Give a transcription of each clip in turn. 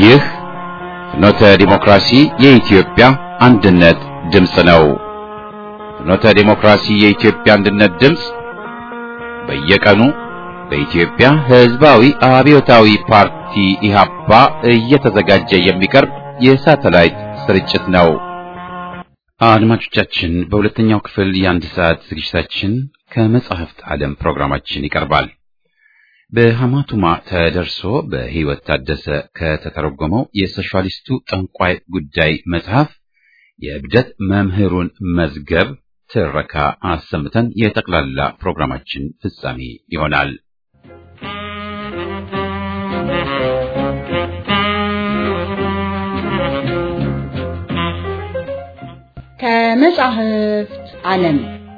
ይህ ፍኖተ ዲሞክራሲ የኢትዮጵያ አንድነት ድምፅ ነው። ፍኖተ ዲሞክራሲ የኢትዮጵያ አንድነት ድምፅ በየቀኑ በኢትዮጵያ ሕዝባዊ አብዮታዊ ፓርቲ ኢህአፓ እየተዘጋጀ የሚቀርብ የሳተላይት ስርጭት ነው። አድማጮቻችን፣ በሁለተኛው ክፍል የአንድ ሰዓት ዝግጅታችን ከመጻሕፍት ዓለም ፕሮግራማችን ይቀርባል። በሐማቱማ ተደርሶ በሕይወት ታደሰ ከተተረጎመው የሶሻሊስቱ ጠንቋይ ጉዳይ መጽሐፍ የእብደት መምህሩን መዝገብ ትረካ አሰምተን የጠቅላላ ፕሮግራማችን ፍጻሜ ይሆናል። ከመጻሕፍት ዓለም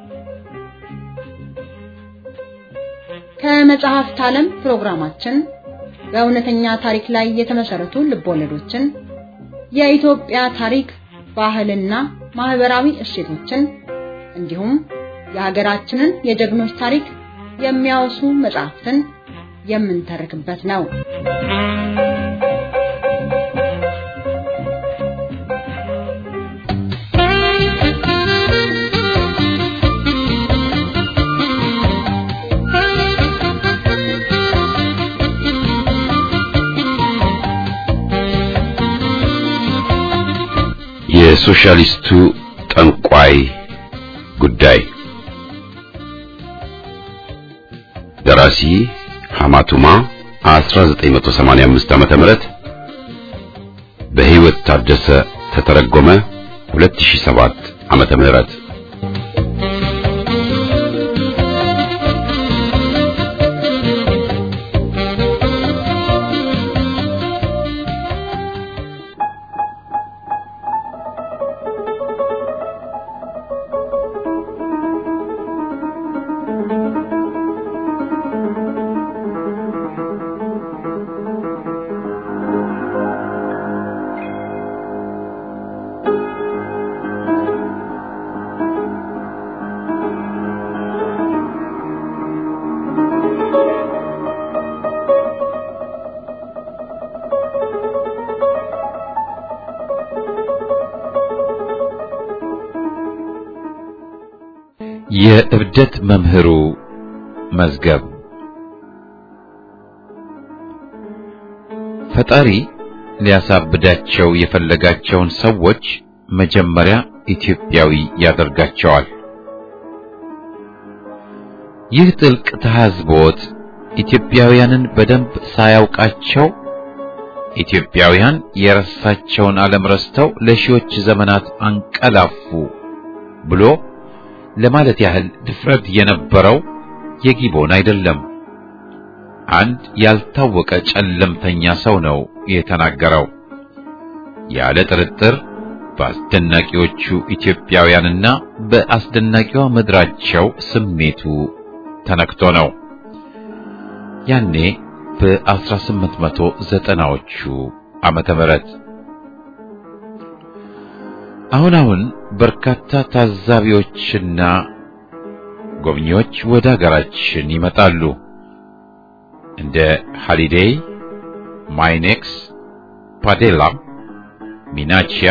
ከመጽሐፍት ዓለም ፕሮግራማችን በእውነተኛ ታሪክ ላይ የተመሰረቱ ልቦለዶችን፣ የኢትዮጵያ ታሪክ፣ ባህልና ማህበራዊ እሴቶችን እንዲሁም የሀገራችንን የጀግኖች ታሪክ የሚያወሱ መጽሐፍትን የምንተርክበት ነው። የሶሻሊስቱ ጠንቋይ ጉዳይ ደራሲ ሐማቱማ 1985 ዓመተ ምህረት በሕይወት ታደሰ ተተረጎመ 2007 ዓመተ ምህረት የእብደት መምህሩ መዝገብ ፈጣሪ ሊያሳብዳቸው የፈለጋቸውን ሰዎች መጀመሪያ ኢትዮጵያዊ ያደርጋቸዋል። ይህ ጥልቅ ተሐዝቦት ኢትዮጵያውያንን በደንብ ሳያውቃቸው ኢትዮጵያውያን የረሳቸውን ዓለም ረስተው ለሺዎች ዘመናት አንቀላፉ ብሎ ለማለት ያህል ድፍረት የነበረው የጊቦን አይደለም። አንድ ያልታወቀ ጨለምተኛ ሰው ነው የተናገረው። ያለ ጥርጥር በአስደናቂዎቹ ኢትዮጵያውያንና በአስደናቂዋ ምድራቸው ስሜቱ ተነክቶ ነው። ያኔ በ1890ዎቹ ዓመተ ምህረት አሁን አሁን በርካታ ታዛቢዎችና ጎብኚዎች ወደ አገራችን ይመጣሉ። እንደ ሃሊዴይ፣ ማይኔክስ፣ ፓዴላ፣ ሚናቺያ፣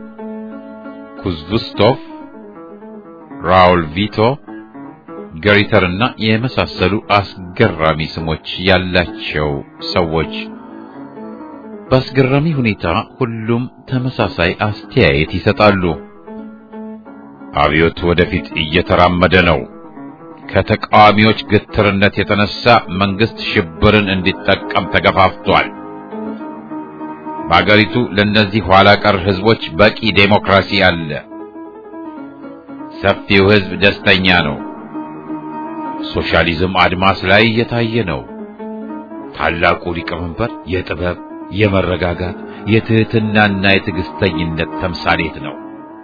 ኩዝቡስቶቭ፣ ራውል ቪቶ፣ ገሪተርና የመሳሰሉ አስገራሚ ስሞች ያላቸው ሰዎች በአስገራሚ ሁኔታ ሁሉም ተመሳሳይ አስተያየት ይሰጣሉ። አብዮት ወደፊት እየተራመደ ነው። ከተቃዋሚዎች ግትርነት የተነሳ መንግስት ሽብርን እንዲጠቀም ተገፋፍቷል። በአገሪቱ ለእነዚህ ኋላ ቀር ህዝቦች በቂ ዴሞክራሲ አለ። ሰፊው ህዝብ ደስተኛ ነው። ሶሻሊዝም አድማስ ላይ እየታየ ነው። ታላቁ ሊቀመንበር የጥበብ የመረጋጋት የትህትናና የትዕግስተኝነት ተምሳሌት ነው።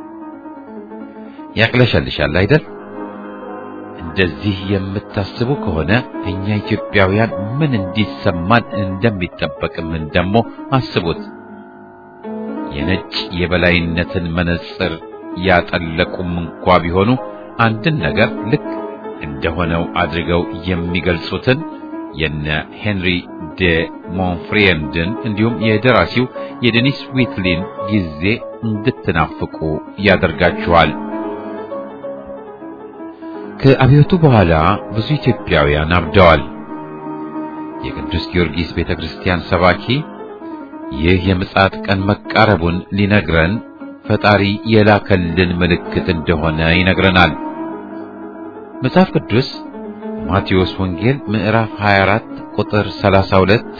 ያቅለሸልሻል አይደል? እንደዚህ የምታስቡ ከሆነ እኛ ኢትዮጵያውያን ምን እንዲሰማን እንደሚጠበቅምን ደግሞ አስቡት። የነጭ የበላይነትን መነጽር ያጠለቁም እንኳ ቢሆኑ አንድን ነገር ልክ እንደሆነው አድርገው የሚገልጹትን የነ ሄንሪ ደ ሞንፍሪየንድን እንዲሁም የደራሲው የዴኒስ ዊትሊን ጊዜ እንድትናፍቁ ያደርጋችኋል። ከአብዮቱ በኋላ ብዙ ኢትዮጵያውያን አብደዋል። የቅዱስ ጊዮርጊስ ቤተክርስቲያን ሰባኪ ይህ የምጽአት ቀን መቃረቡን ሊነግረን ፈጣሪ የላከልን ምልክት እንደሆነ ይነግረናል። መጽሐፍ ቅዱስ ማቴዎስ ወንጌል ምዕራፍ 24 ቁጥር 32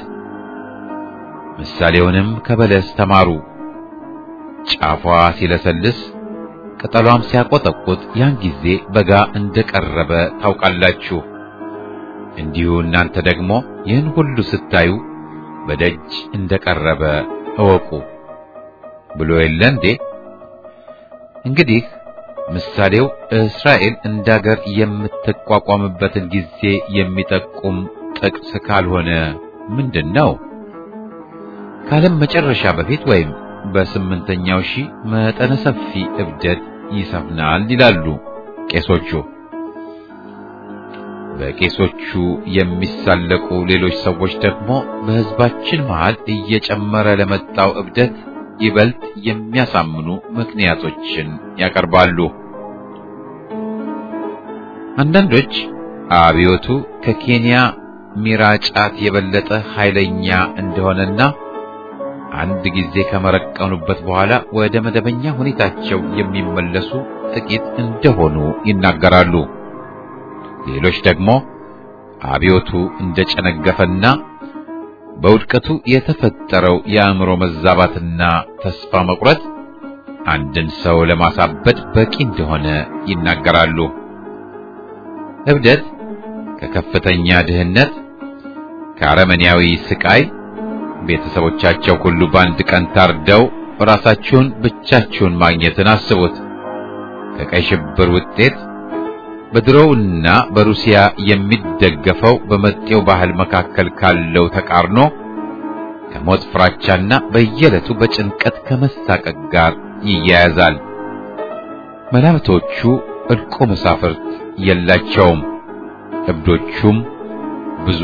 ምሳሌውንም ከበለስ ተማሩ፣ ጫፏ ሲለሰልስ ቅጠሏም ሲያቆጠቁጥ ያን ጊዜ በጋ እንደቀረበ ታውቃላችሁ። እንዲሁ እናንተ ደግሞ ይህን ሁሉ ስታዩ በደጅ እንደቀረበ እወቁ ብሎ የለ እንዴ? እንግዲህ ምሳሌው እስራኤል እንዳገር የምትቋቋምበትን ጊዜ የሚጠቁም ጥቅስ ካልሆነ ምንድን ነው? ከዓለም መጨረሻ በፊት ወይም በስምንተኛው ሺህ መጠነ ሰፊ እብደት ይሰፍናል ይላሉ ቄሶቹ። በቄሶቹ የሚሳለቁ ሌሎች ሰዎች ደግሞ በሕዝባችን መሃል እየጨመረ ለመጣው እብደት ይበልጥ የሚያሳምኑ ምክንያቶችን ያቀርባሉ። አንዳንዶች አብዮቱ ከኬንያ ሚራጫት የበለጠ ኃይለኛ እንደሆነና አንድ ጊዜ ከመረቀኑበት በኋላ ወደ መደበኛ ሁኔታቸው የሚመለሱ ጥቂት እንደሆኑ ይናገራሉ። ሌሎች ደግሞ አብዮቱ እንደጨነገፈና በውድቀቱ የተፈጠረው የአእምሮ መዛባትና ተስፋ መቁረጥ አንድን ሰው ለማሳበድ በቂ እንደሆነ ይናገራሉ። እብደት ከከፍተኛ ድህነት፣ ከአረመኔያዊ ስቃይ፣ ቤተሰቦቻቸው ሁሉ በአንድ ቀን ታርደው ራሳችሁን ብቻችሁን ማግኘትን አስቡት። ከቀይ ሽብር ውጤት በድሮውና በሩሲያ የሚደገፈው በመጤው ባህል መካከል ካለው ተቃርኖ ከሞት ፍራቻና በየዕለቱ በጭንቀት ከመሳቀቅ ጋር ይያያዛል። መላምቶቹ እልቆ መሳፍርት የላቸውም፣ እብዶቹም ብዙ።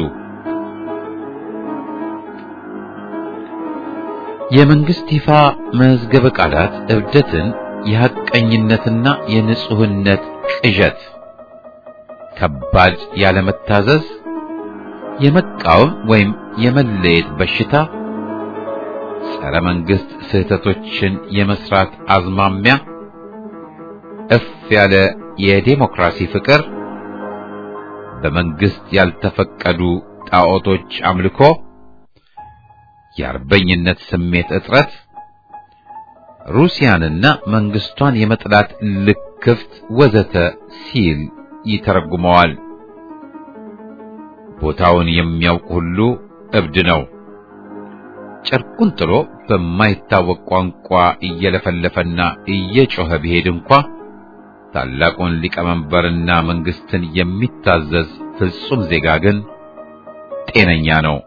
የመንግስት ይፋ መዝገበ ቃላት እብደትን የሐቀኝነትና የንጹህነት ቅዠት ከባድ ያለመታዘዝ፣ የመቃወም ወይም የመለየት በሽታ፣ ጸረ መንግስት ስህተቶችን የመስራት አዝማሚያ፣ እፍ ያለ የዴሞክራሲ ፍቅር፣ በመንግስት ያልተፈቀዱ ጣዖቶች አምልኮ፣ የአርበኝነት ስሜት እጥረት፣ ሩሲያንና መንግስቷን የመጥላት ልክፍት ወዘተ ሲል ይተረጉመዋል። ቦታውን የሚያውቅ ሁሉ እብድ ነው። ጨርቁን ጥሎ በማይታወቅ ቋንቋ እየለፈለፈና እየጮኸ ቢሄድ እንኳ ታላቁን ሊቀመንበርና መንግስትን የሚታዘዝ ፍጹም ዜጋ ግን ጤነኛ ነው።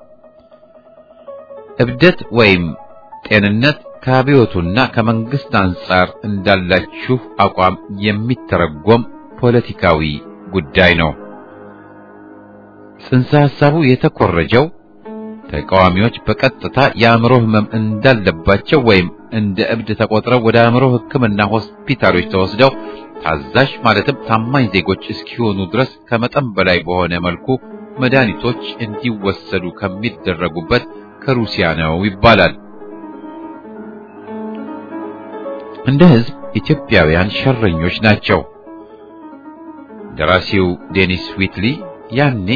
እብደት ወይም ጤንነት ከአብዮቱና ከመንግስት አንጻር እንዳላችሁ አቋም የሚተረጎም ፖለቲካዊ ጉዳይ ነው። ጽንሰ ሐሳቡ የተኮረጀው ተቃዋሚዎች በቀጥታ የአእምሮ ህመም እንዳለባቸው ወይም እንደ እብድ ተቆጥረው ወደ አእምሮ ሕክምና ሆስፒታሎች ተወስደው ታዛዥ ማለትም ታማኝ ዜጎች እስኪሆኑ ድረስ ከመጠን በላይ በሆነ መልኩ መድኃኒቶች እንዲወሰዱ ከሚደረጉበት ከሩሲያ ነው ይባላል። እንደ ህዝብ ኢትዮጵያውያን ሸረኞች ናቸው። ደራሲው ዴኒስ ዊትሊ ያኔ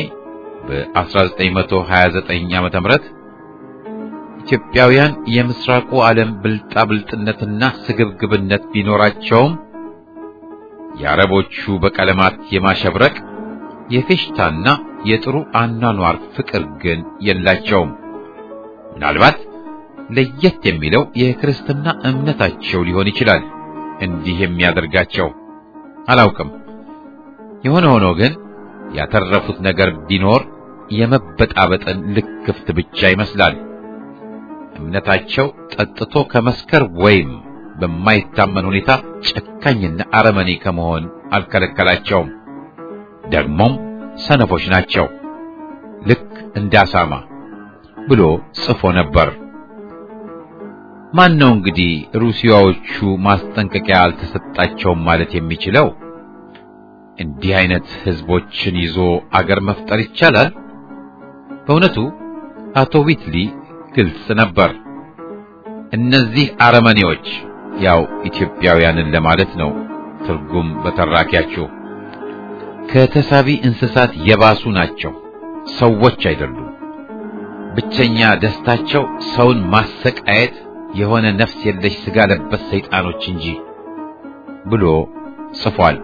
በ1929 ዓመተ ምህረት ኢትዮጵያውያን የምስራቁ ዓለም ብልጣብልጥነትና ስግብግብነት ቢኖራቸውም የአረቦቹ በቀለማት የማሸብረቅ የፌሽታና የጥሩ አኗኗር ፍቅር ግን የላቸውም። ምናልባት ለየት የሚለው የክርስትና እምነታቸው ሊሆን ይችላል እንዲህ የሚያደርጋቸው አላውቅም። የሆነ ሆኖ ግን ያተረፉት ነገር ቢኖር የመበጣበጥን ልክፍት ብቻ ይመስላል። እምነታቸው ጠጥቶ ከመስከር ወይም በማይታመን ሁኔታ ጨካኝና አረመኔ ከመሆን አልከለከላቸውም። ደግሞም ሰነፎች ናቸው። ልክ እንደ አሳማ ብሎ ጽፎ ነበር። ማን ነው እንግዲህ ሩሲያዎቹ ማስጠንቀቂያ አልተሰጣቸውም ማለት የሚችለው? እንዲህ አይነት ህዝቦችን ይዞ አገር መፍጠር ይቻላል? በእውነቱ አቶ ዊትሊ ግልጽ ነበር። እነዚህ አረመኔዎች ያው ኢትዮጵያውያንን ለማለት ነው ትርጉም በተራኪያቸው ከተሳቢ እንስሳት የባሱ ናቸው። ሰዎች አይደሉም። ብቸኛ ደስታቸው ሰውን ማሰቃየት የሆነ ነፍስ የለሽ ስጋ ለበስ ሰይጣኖች እንጂ ብሎ ጽፏል።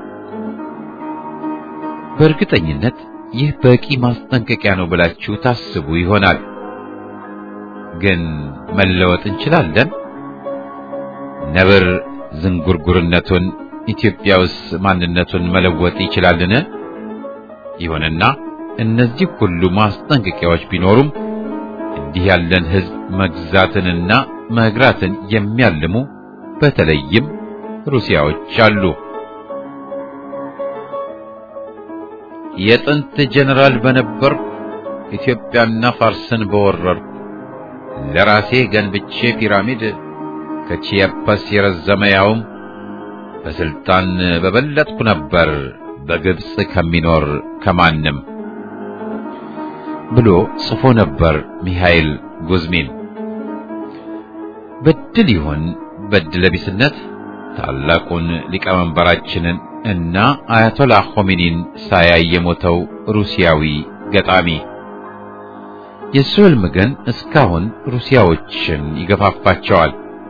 በእርግጠኝነት ይህ በቂ ማስጠንቀቂያ ነው ብላችሁ ታስቡ ይሆናል። ግን መለወጥ እንችላለን? ነብር ዝንጉርጉርነቱን ኢትዮጵያ ውስጥ ማንነቱን መለወጥ ይችላልን? ይሁንና እነዚህ ሁሉ ማስጠንቀቂያዎች ቢኖሩም እንዲህ ያለን ህዝብ መግዛትንና መግራትን የሚያልሙ በተለይም ሩሲያዎች አሉ። የጥንት ጀነራል በነበርኩ ኢትዮጵያና ፋርስን በወረርኩ ለራሴ ገንብቼ ፒራሚድ ከቺያፓስ የረዘመ ያውም በስልጣን በበለጥኩ ነበር በግብጽ ከሚኖር ከማንም ብሎ ጽፎ ነበር ሚሃኤል ጉዝሚን። በድል ይሁን በድለቢስነት ታላቁን ሊቀመንበራችንን እና አያቶላ ኾሜኒን ሳያይ የሞተው ሩሲያዊ ገጣሚ የሱ ሕልም ግን እስካሁን ሩሲያዎችን ይገፋፋቸዋል።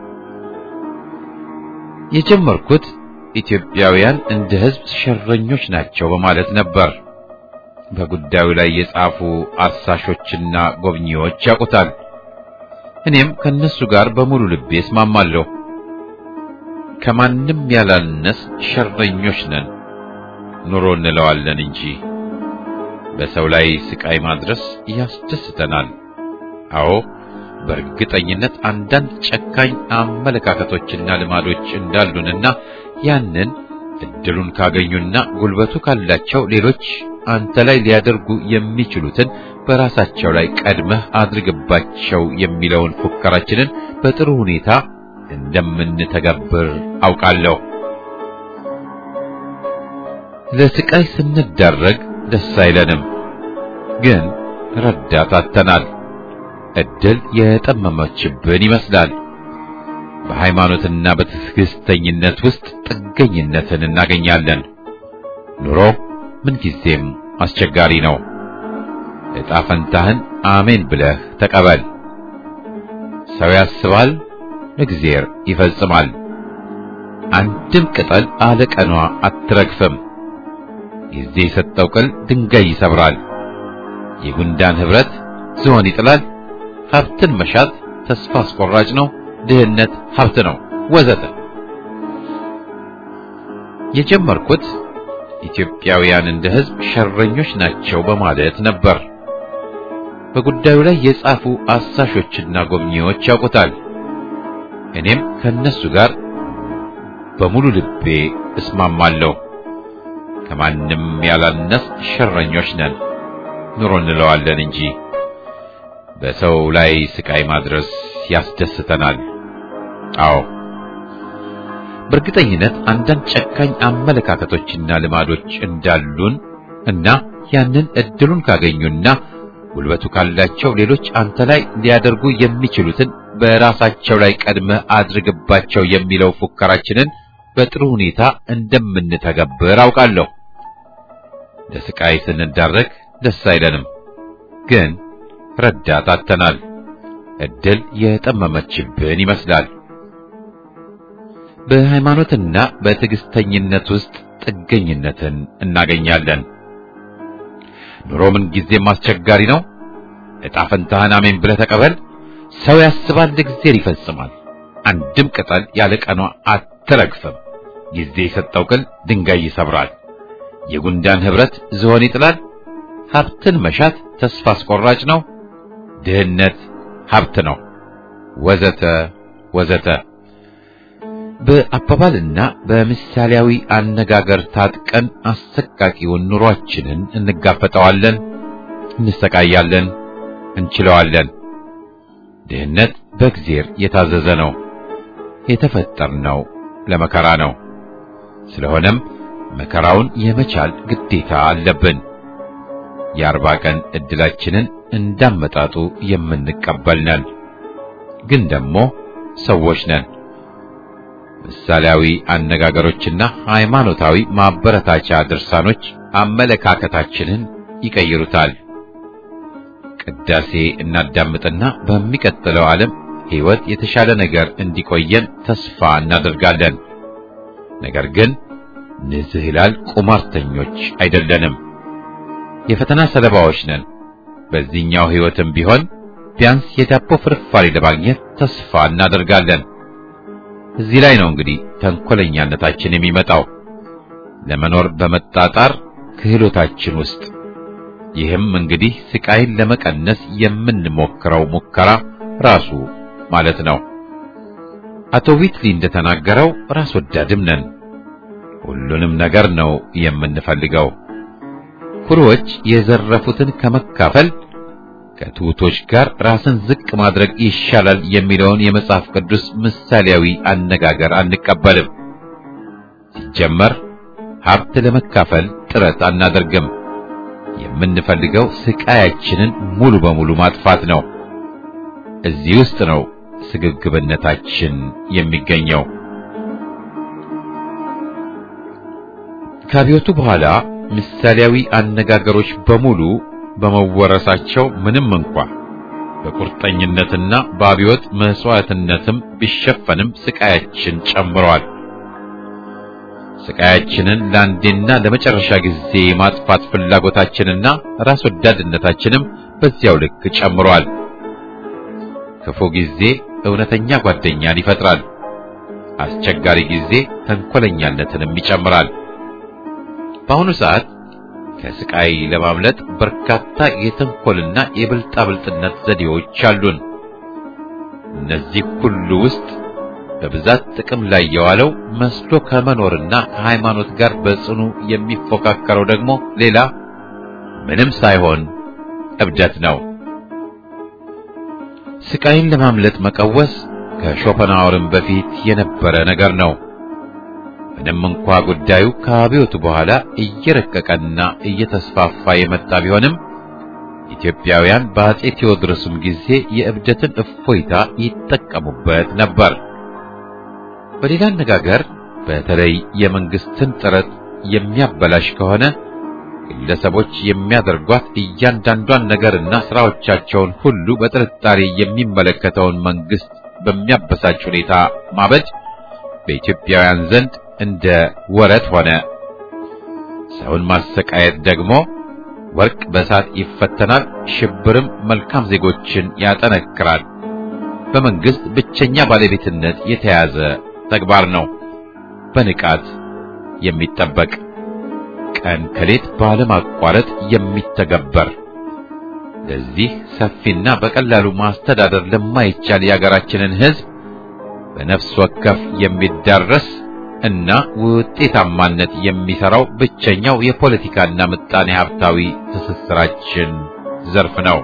የጀመርኩት ኢትዮጵያውያን እንደ ሕዝብ ሸረኞች ናቸው በማለት ነበር። በጉዳዩ ላይ የጻፉ አሳሾችና ጎብኚዎች ያውቁታል። እኔም ከነሱ ጋር በሙሉ ልቤ እስማማለሁ። ከማንም ያላነስ ሸረኞች ነን፣ ኑሮ እንለዋለን እንጂ በሰው ላይ ስቃይ ማድረስ ያስደስተናል። አዎ በእርግጠኝነት አንዳንድ ጨካኝ አመለካከቶችና ልማዶች እንዳሉንና ያንን እድሉን ካገኙና ጉልበቱ ካላቸው ሌሎች አንተ ላይ ሊያደርጉ የሚችሉትን በራሳቸው ላይ ቀድመህ አድርግባቸው የሚለውን ፉከራችንን በጥሩ ሁኔታ እንደምንተገብር አውቃለሁ። ለስቃይ ስንዳረግ ደስ አይለንም፣ ግን ረዳት አጥተናል። እድል የጠመመችብን ይመስላል። በሃይማኖትና በትዕግስተኝነት ውስጥ ጥገኝነትን እናገኛለን። ኑሮ ምንጊዜም አስቸጋሪ ነው። ዕጣ ፈንታህን አሜን ብለህ ተቀበል። ሰው ያስባል፣ እግዚአብሔር ይፈጽማል። አንድም ቅጠል አለቀኗ አትረግፍም። ጊዜ የሰጠው ቅል ድንጋይ ይሰብራል። የጉንዳን ኅብረት ዝሆን ይጥላል። ሀብትን መሻት ተስፋ አስቆራጭ ነው። ድህነት ሀብት ነው፣ ወዘተ። የጀመርኩት ኢትዮጵያውያን እንደ ሕዝብ ሸረኞች ናቸው በማለት ነበር። በጉዳዩ ላይ የጻፉ አሳሾችና ጎብኚዎች ያውቁታል። እኔም ከነሱ ጋር በሙሉ ልቤ እስማማለሁ። ከማንም ያላነስ ሸረኞች ነን፣ ኑሮ እንለዋለን እንጂ በሰው ላይ ስቃይ ማድረስ ያስደስተናል። አዎ በእርግጠኝነት አንዳንድ ጨካኝ አመለካከቶችና ልማዶች እንዳሉን እና ያንን እድሉን ካገኙና ጉልበቱ ካላቸው ሌሎች አንተ ላይ ሊያደርጉ የሚችሉትን በራሳቸው ላይ ቀድመህ አድርግባቸው የሚለው ፉከራችንን በጥሩ ሁኔታ እንደምንተገብር አውቃለሁ። ለስቃይ ስንዳረግ ደስ አይለንም፣ ግን ረዳት አጥተናል። እድል የጠመመችብን ይመስላል። በሃይማኖትና በትዕግስተኝነት ውስጥ ጥገኝነትን እናገኛለን። ኑሮ ምን ጊዜም አስቸጋሪ ነው። ዕጣ ፈንታህን አሜን ብለህ ተቀበል። ሰው ያስባል፣ እግዚአብሔር ይፈጽማል። አንድም ቅጠል ያለ ቀኗ አትረግፍም። ጊዜ የሰጠው ቅል ድንጋይ ይሰብራል። የጉንዳን ኅብረት ዝሆን ይጥላል። ሀብትን መሻት ተስፋ አስቆራጭ ነው። ድህነት ሀብት ነው፣ ወዘተ ወዘተ። በአባባልና በምሳሌያዊ አነጋገር ታጥቀን አሰቃቂውን ኑሯችንን እንጋፈጠዋለን፣ እንሰቃያለን፣ እንችለዋለን። ድህነት በእግዚአብሔር የታዘዘ ነው። የተፈጠርነው ለመከራ ነው። ስለሆነም መከራውን የመቻል ግዴታ አለብን። የአርባ ቀን ዕድላችንን እንዳመጣጡ የምንቀበል ነን። ግን ደግሞ ሰዎች ነን። ምሳሌያዊ አነጋገሮችና ሃይማኖታዊ ማበረታቻ ድርሳኖች አመለካከታችንን ይቀይሩታል። ቅዳሴ እናዳምጥና በሚቀጥለው ዓለም ሕይወት የተሻለ ነገር እንዲቆየን ተስፋ እናደርጋለን። ነገር ግን ንዝህላል ቁማርተኞች አይደለንም። የፈተና ሰለባዎች ነን። በዚህኛው ሕይወትም ቢሆን ቢያንስ የዳቦ ፍርፋሪ ለማግኘት ተስፋ እናደርጋለን። እዚህ ላይ ነው እንግዲህ ተንኮለኛነታችን የሚመጣው ለመኖር በመጣጣር ክህሎታችን ውስጥ። ይህም እንግዲህ ስቃይን ለመቀነስ የምንሞክረው ሙከራ ራሱ ማለት ነው። አቶ ዊትሊ እንደተናገረው ራስ ወዳድም ነን። ሁሉንም ነገር ነው የምንፈልገው። ኩሮዎች የዘረፉትን ከመካፈል ከትሑቶች ጋር ራስን ዝቅ ማድረግ ይሻላል የሚለውን የመጽሐፍ ቅዱስ ምሳሌያዊ አነጋገር አንቀበልም። ሲጀመር ሀብት ለመካፈል ጥረት አናደርግም። የምንፈልገው ስቃያችንን ሙሉ በሙሉ ማጥፋት ነው። እዚህ ውስጥ ነው ስግብግብነታችን የሚገኘው። ከአብዮቱ በኋላ ምሳሌያዊ አነጋገሮች በሙሉ በመወረሳቸው ምንም እንኳ በቁርጠኝነትና በአብዮት መስዋዕትነትም ቢሸፈንም ስቃያችን ጨምሯል። ስቃያችንን ለአንዴና ለመጨረሻ ጊዜ የማጥፋት ፍላጎታችንና ራስ ወዳድነታችንም በዚያው ልክ ጨምሯል። ክፉ ጊዜ እውነተኛ ጓደኛን ይፈጥራል። አስቸጋሪ ጊዜ ተንኮለኛነትንም ይጨምራል። በአሁኑ ሰዓት ከስቃይ ለማምለጥ በርካታ የተንኮልና የብልጣብልጥነት ዘዴዎች አሉን። እነዚህ ሁሉ ውስጥ በብዛት ጥቅም ላይ የዋለው መስሎ ከመኖርና ከሃይማኖት ጋር በጽኑ የሚፎካከረው ደግሞ ሌላ ምንም ሳይሆን እብደት ነው። ስቃይን ለማምለጥ መቀወስ ከሾፐንሃወርም በፊት የነበረ ነገር ነው። ምንም እንኳ ጉዳዩ ከአብዮቱ በኋላ እየረቀቀና እየተስፋፋ የመጣ ቢሆንም ኢትዮጵያውያን በአጼ ቴዎድሮስም ጊዜ የእብደትን እፎይታ ይጠቀሙበት ነበር። በሌላ አነጋገር በተለይ የመንግስትን ጥረት የሚያበላሽ ከሆነ ግለሰቦች የሚያደርጓት እያንዳንዷን ነገርና ስራዎቻቸውን ሁሉ በጥርጣሬ የሚመለከተውን መንግስት በሚያበሳጭ ሁኔታ ማበድ በኢትዮጵያውያን ዘንድ እንደ ወረት ሆነ። ሰውን ማሰቃየት ደግሞ ወርቅ በእሳት ይፈተናል፣ ሽብርም መልካም ዜጎችን ያጠነክራል። በመንግስት ብቸኛ ባለቤትነት የተያዘ ተግባር ነው፣ በንቃት የሚጠበቅ ቀን ከሌት ባለማቋረጥ የሚተገበር። ለዚህ ሰፊና በቀላሉ ማስተዳደር ለማይቻል የሀገራችንን ሕዝብ በነፍስ ወከፍ የሚዳረስ እና ውጤታማነት የሚሰራው ብቸኛው የፖለቲካና ምጣኔ ሀብታዊ ትስስራችን ዘርፍ ነው።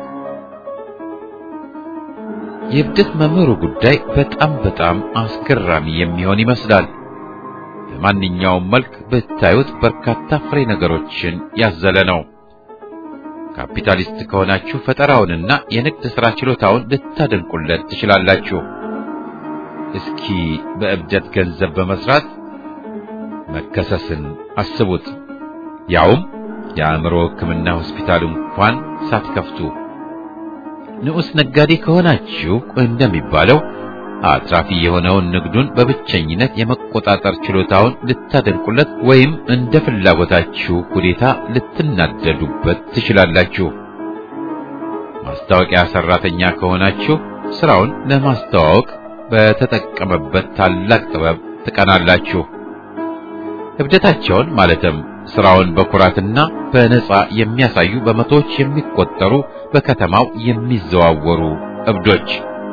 የእብደት መምህሩ ጉዳይ በጣም በጣም አስገራሚ የሚሆን ይመስላል። በማንኛውም መልክ ብታዩት በርካታ ፍሬ ነገሮችን ያዘለ ነው። ካፒታሊስት ከሆናችሁ ፈጠራውንና የንግድ ሥራ ችሎታውን ልታደንቁለት ትችላላችሁ። እስኪ በእብደት ገንዘብ በመስራት መከሰስን አስቡት። ያውም የአእምሮ ሕክምና ሆስፒታል እንኳን ሳትከፍቱ። ንዑስ ነጋዴ ከሆናችሁ እንደሚባለው አትራፊ የሆነውን ንግዱን በብቸኝነት የመቆጣጠር ችሎታውን ልታደንቁለት ወይም እንደ ፍላጎታችሁ ሁኔታ ልትናደዱበት ትችላላችሁ። ማስታወቂያ ሰራተኛ ከሆናችሁ ስራውን ለማስተዋወቅ በተጠቀመበት ታላቅ ጥበብ ትቀናላችሁ። እብደታቸውን ማለትም ስራውን በኩራትና በነጻ የሚያሳዩ በመቶዎች የሚቆጠሩ በከተማው የሚዘዋወሩ እብዶች።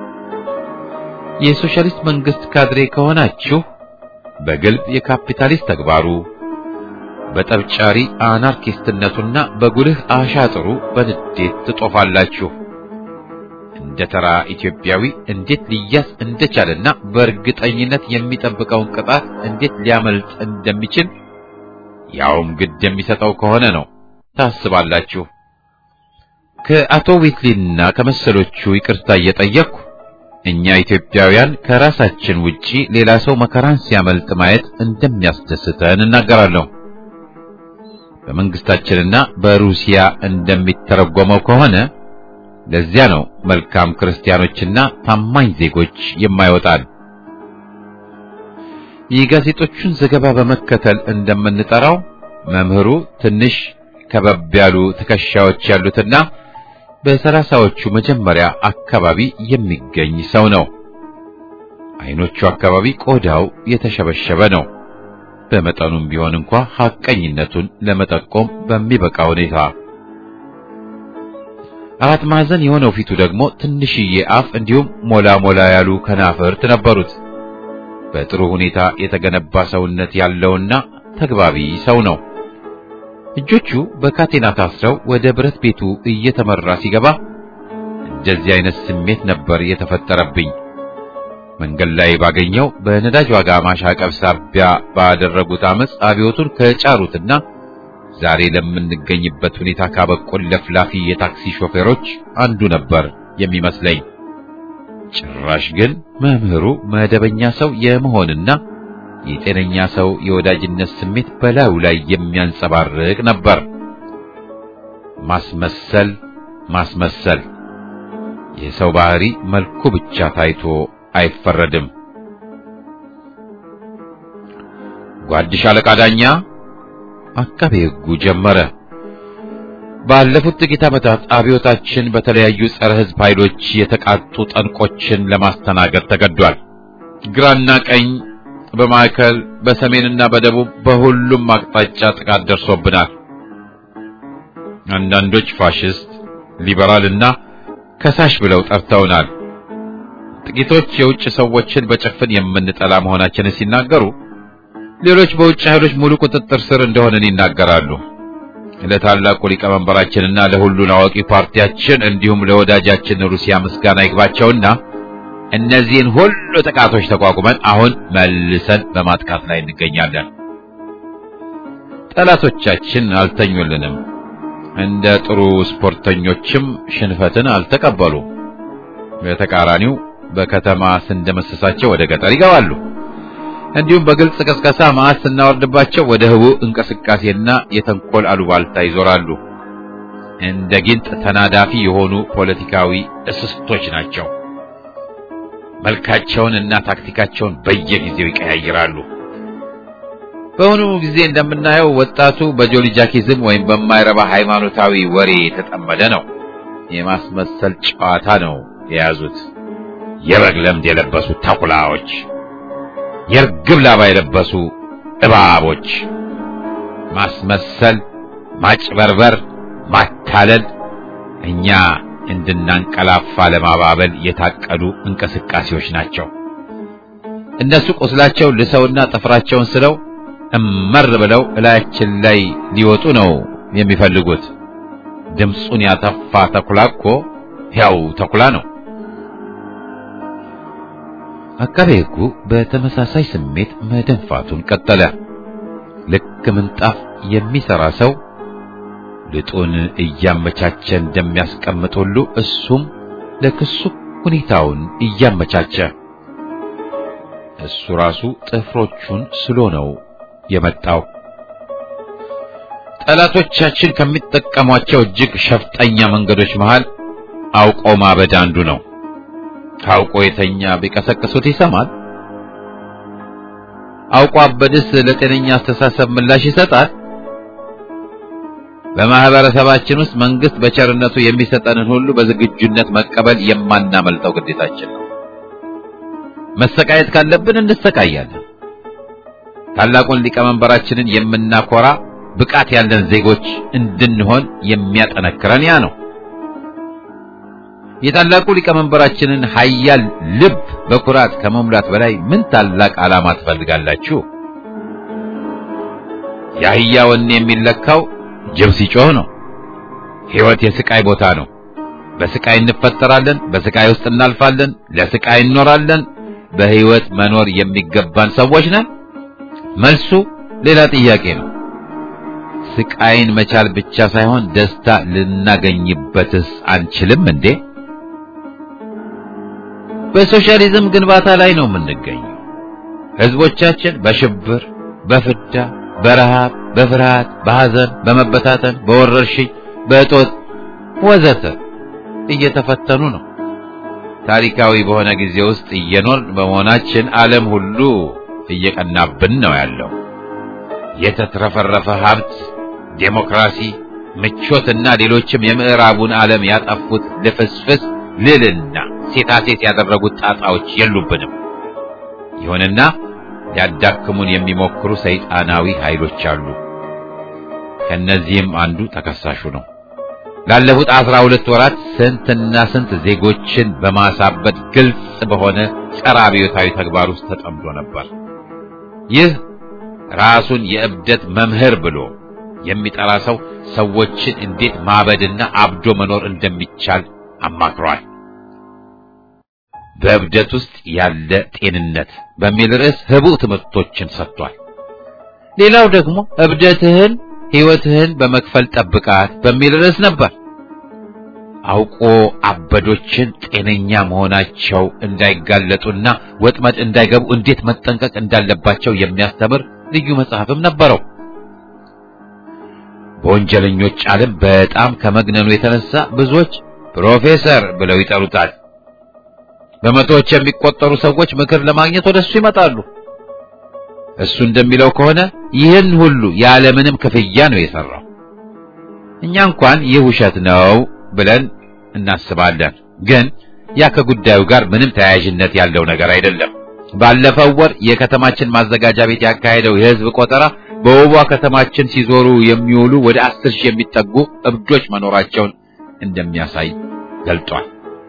የሶሻሊስት መንግስት ካድሬ ከሆናችሁ በግልብ የካፒታሊስት ተግባሩ፣ በጠብጫሪ አናርኪስትነቱና በጉልህ አሻጥሩ በንዴት ትጦፋላችሁ። እንደ ተራ ኢትዮጵያዊ እንዴት ሊያዝ እንደቻለና በእርግጠኝነት የሚጠብቀውን ቅጣት እንዴት ሊያመልጥ እንደሚችል ያውም ግድ የሚሰጠው ከሆነ ነው ታስባላችሁ። ከአቶ ዊትሊና ከመሰሎቹ ይቅርታ እየጠየቅኩ እኛ ኢትዮጵያውያን ከራሳችን ውጪ ሌላ ሰው መከራን ሲያመልጥ ማየት እንደሚያስደስተን እናገራለሁ። በመንግስታችንና በሩሲያ እንደሚተረጎመው ከሆነ ለዚያ ነው መልካም ክርስቲያኖችና ታማኝ ዜጎች የማይወጣል። የጋዜጦቹን ዘገባ በመከተል እንደምንጠራው መምህሩ ትንሽ ከበብ ያሉ ትከሻዎች ያሉትና በሰላሳዎቹ መጀመሪያ አካባቢ የሚገኝ ሰው ነው። አይኖቹ አካባቢ ቆዳው የተሸበሸበ ነው። በመጠኑም ቢሆን እንኳ ሐቀኝነቱን ለመጠቆም በሚበቃ ሁኔታ አራት ማዕዘን የሆነው ፊቱ ደግሞ ትንሽዬ አፍ እንዲሁም ሞላ ሞላ ያሉ ከናፍርት ነበሩት። በጥሩ ሁኔታ የተገነባ ሰውነት ያለውና ተግባቢ ሰው ነው። እጆቹ በካቴና ታስረው ወደ ብረት ቤቱ እየተመራ ሲገባ እንደዚህ አይነት ስሜት ነበር የተፈጠረብኝ። መንገድ ላይ ባገኘው በነዳጅ ዋጋ ማሻቀብ ሳቢያ ባደረጉት አመፅ አብዮቱን ከጫሩትና ዛሬ ለምንገኝበት ሁኔታ ካበቁን ለፍላፊ የታክሲ ሾፌሮች አንዱ ነበር የሚመስለኝ። ጭራሽ ግን መምህሩ መደበኛ ሰው የመሆንና የጤነኛ ሰው የወዳጅነት ስሜት በላዩ ላይ የሚያንጸባርቅ ነበር። ማስመሰል ማስመሰል የሰው ባህሪ መልኩ ብቻ ታይቶ አይፈረድም። ጓድሽ አለቃ ዳኛ አቃቤ ሕጉ ጀመረ። ባለፉት ጥቂት ዓመታት አብዮታችን በተለያዩ ጸረ ሕዝብ ኃይሎች የተቃጡ ጠንቆችን ለማስተናገድ ተገዷል። ግራና ቀኝ፣ በማዕከል፣ በሰሜንና በደቡብ በሁሉም አቅጣጫ ጥቃት ደርሶብናል። አንዳንዶች ፋሽስት፣ ሊበራልና ከሳሽ ብለው ጠርተውናል። ጥቂቶች የውጭ ሰዎችን በጭፍን የምንጠላ መሆናችንን ሲናገሩ፣ ሌሎች በውጭ ኃይሎች ሙሉ ቁጥጥር ስር እንደሆነን ይናገራሉ። ለታላቁ ሊቀመንበራችንና ለሁሉን አዋቂ ፓርቲያችን እንዲሁም ለወዳጃችን ሩሲያ ምስጋና ይግባቸውና እነዚህን ሁሉ ጥቃቶች ተቋቁመን አሁን መልሰን በማጥቃት ላይ እንገኛለን። ጠላቶቻችን አልተኙልንም። እንደ ጥሩ ስፖርተኞችም ሽንፈትን አልተቀበሉ። በተቃራኒው በከተማ ስንደመሰሳቸው ወደ ገጠር ይገባሉ። እንዲሁም በግልጽ ቅስቀሳ መዓት ስናወርድባቸው ወደ ህቡዕ እንቅስቃሴና የተንኮል አሉባልታ ይዞራሉ። እንደ ጊንጥ ተናዳፊ የሆኑ ፖለቲካዊ እስስቶች ናቸው። መልካቸውን እና ታክቲካቸውን በየጊዜው ይቀያይራሉ። በአሁኑ ጊዜ እንደምናየው ወጣቱ በጆሊጃኪዝም ወይም በማይረባ ሃይማኖታዊ ወሬ የተጠመደ ነው። የማስመሰል ጨዋታ ነው የያዙት። የበግ ለምድ የለበሱ ተኩላዎች፣ የርግብ ላባ የለበሱ እባቦች። ማስመሰል፣ ማጭበርበር፣ ማታለል እኛ እንድናንቀላፋ ለማባበል የታቀዱ እንቅስቃሴዎች ናቸው። እነሱ ቁስላቸው ልሰውና ጥፍራቸውን ስለው እመር ብለው እላያችን ላይ ሊወጡ ነው የሚፈልጉት። ድምፁን ያተፋ ተኩላ እኮ ያው ተኩላ ነው። አቃቤ ሕጉ በተመሳሳይ ስሜት መደንፋቱን ቀጠለ። ልክ ምንጣፍ የሚሰራ ሰው ልጡን እያመቻቸ እንደሚያስቀምጥ ሁሉ እሱም ለክሱ ሁኔታውን እያመቻቸ እሱ ራሱ ጥፍሮቹን ስሎ ነው የመጣው። ጠላቶቻችን ከሚጠቀሟቸው እጅግ ሸፍጠኛ መንገዶች መሃል አውቆ ማበድ አንዱ ነው። ታውቆ የተኛ ቢቀሰቅሱት ይሰማል። አውቆ አበድስ ለጤነኛ አስተሳሰብ ምላሽ ይሰጣል። በማህበረሰባችን ውስጥ መንግስት በቸርነቱ የሚሰጠንን ሁሉ በዝግጁነት መቀበል የማናመልጠው ግዴታችን ነው። መሰቃየት ካለብን እንሰቃያለን። ታላቁን ሊቀመንበራችንን የምናኮራ ብቃት ያለን ዜጎች እንድንሆን የሚያጠነክረን ያ ነው። የታላቁ ሊቀመንበራችንን ኃያል ልብ በኩራት ከመሙላት በላይ ምን ታላቅ ዓላማ ትፈልጋላችሁ? የአህያ ወኔ የሚለካው ጅብ ሲጮህ ነው። ሕይወት የስቃይ ቦታ ነው። በስቃይ እንፈጠራለን፣ በስቃይ ውስጥ እናልፋለን፣ ለስቃይ እንኖራለን። በህይወት መኖር የሚገባን ሰዎች ነን? መልሱ ሌላ ጥያቄ ነው። ስቃይን መቻል ብቻ ሳይሆን ደስታ ልናገኝበትስ አንችልም እንዴ? በሶሻሊዝም ግንባታ ላይ ነው የምንገኘው። ህዝቦቻችን በሽብር፣ በፍዳ፣ በረሃብ፣ በፍርሃት፣ በሐዘን፣ በመበታተን፣ በወረርሽኝ፣ በእጦት ወዘተ እየተፈተኑ ነው። ታሪካዊ በሆነ ጊዜ ውስጥ እየኖርን በመሆናችን ዓለም ሁሉ እየቀናብን ነው ያለው። የተትረፈረፈ ሀብት፣ ዴሞክራሲ፣ ምቾትና ሌሎችም የምዕራቡን ዓለም ያጠፉት ልፍስፍስ ልልና ሴታሴት ያደረጉት ጣጣዎች የሉብንም። ይሁንና ሊያዳክሙን የሚሞክሩ ሰይጣናዊ ኃይሎች አሉ። ከነዚህም አንዱ ተከሳሹ ነው። ላለፉት አስራ ሁለት ወራት ስንትና ስንት ዜጎችን በማሳበድ ግልጽ በሆነ ጸረ አብዮታዊ ተግባር ውስጥ ተጠምዶ ነበር። ይህ ራሱን የእብደት መምህር ብሎ የሚጠራ ሰው ሰዎችን እንዴት ማበድና አብዶ መኖር እንደሚቻል አማክሯል። በእብደት ውስጥ ያለ ጤንነት በሚል ርዕስ ህቡዕ ትምህርቶችን ሰጥቷል። ሌላው ደግሞ እብደትህን ሕይወትህን በመክፈል ጠብቃት በሚል ርዕስ ነበር። አውቆ አበዶችን ጤነኛ መሆናቸው እንዳይጋለጡና ወጥመድ እንዳይገቡ እንዴት መጠንቀቅ እንዳለባቸው የሚያስተምር ልዩ መጽሐፍም ነበረው። በወንጀለኞች ዓለም በጣም ከመግነኑ የተነሳ ብዙዎች ፕሮፌሰር ብለው ይጠሩታል። በመቶዎች የሚቆጠሩ ሰዎች ምክር ለማግኘት ወደሱ ይመጣሉ። እሱ እንደሚለው ከሆነ ይህን ሁሉ ያለምንም ክፍያ ነው የሰራው። እኛ እንኳን ይህ ውሸት ነው ብለን እናስባለን። ግን ያ ከጉዳዩ ጋር ምንም ተያያዥነት ያለው ነገር አይደለም። ባለፈው ወር የከተማችን ማዘጋጃ ቤት ያካሄደው የሕዝብ ቆጠራ በውቧ ከተማችን ሲዞሩ የሚውሉ ወደ አስር ሺህ የሚጠጉ እብዶች መኖራቸውን እንደሚያሳይ ገልጧል።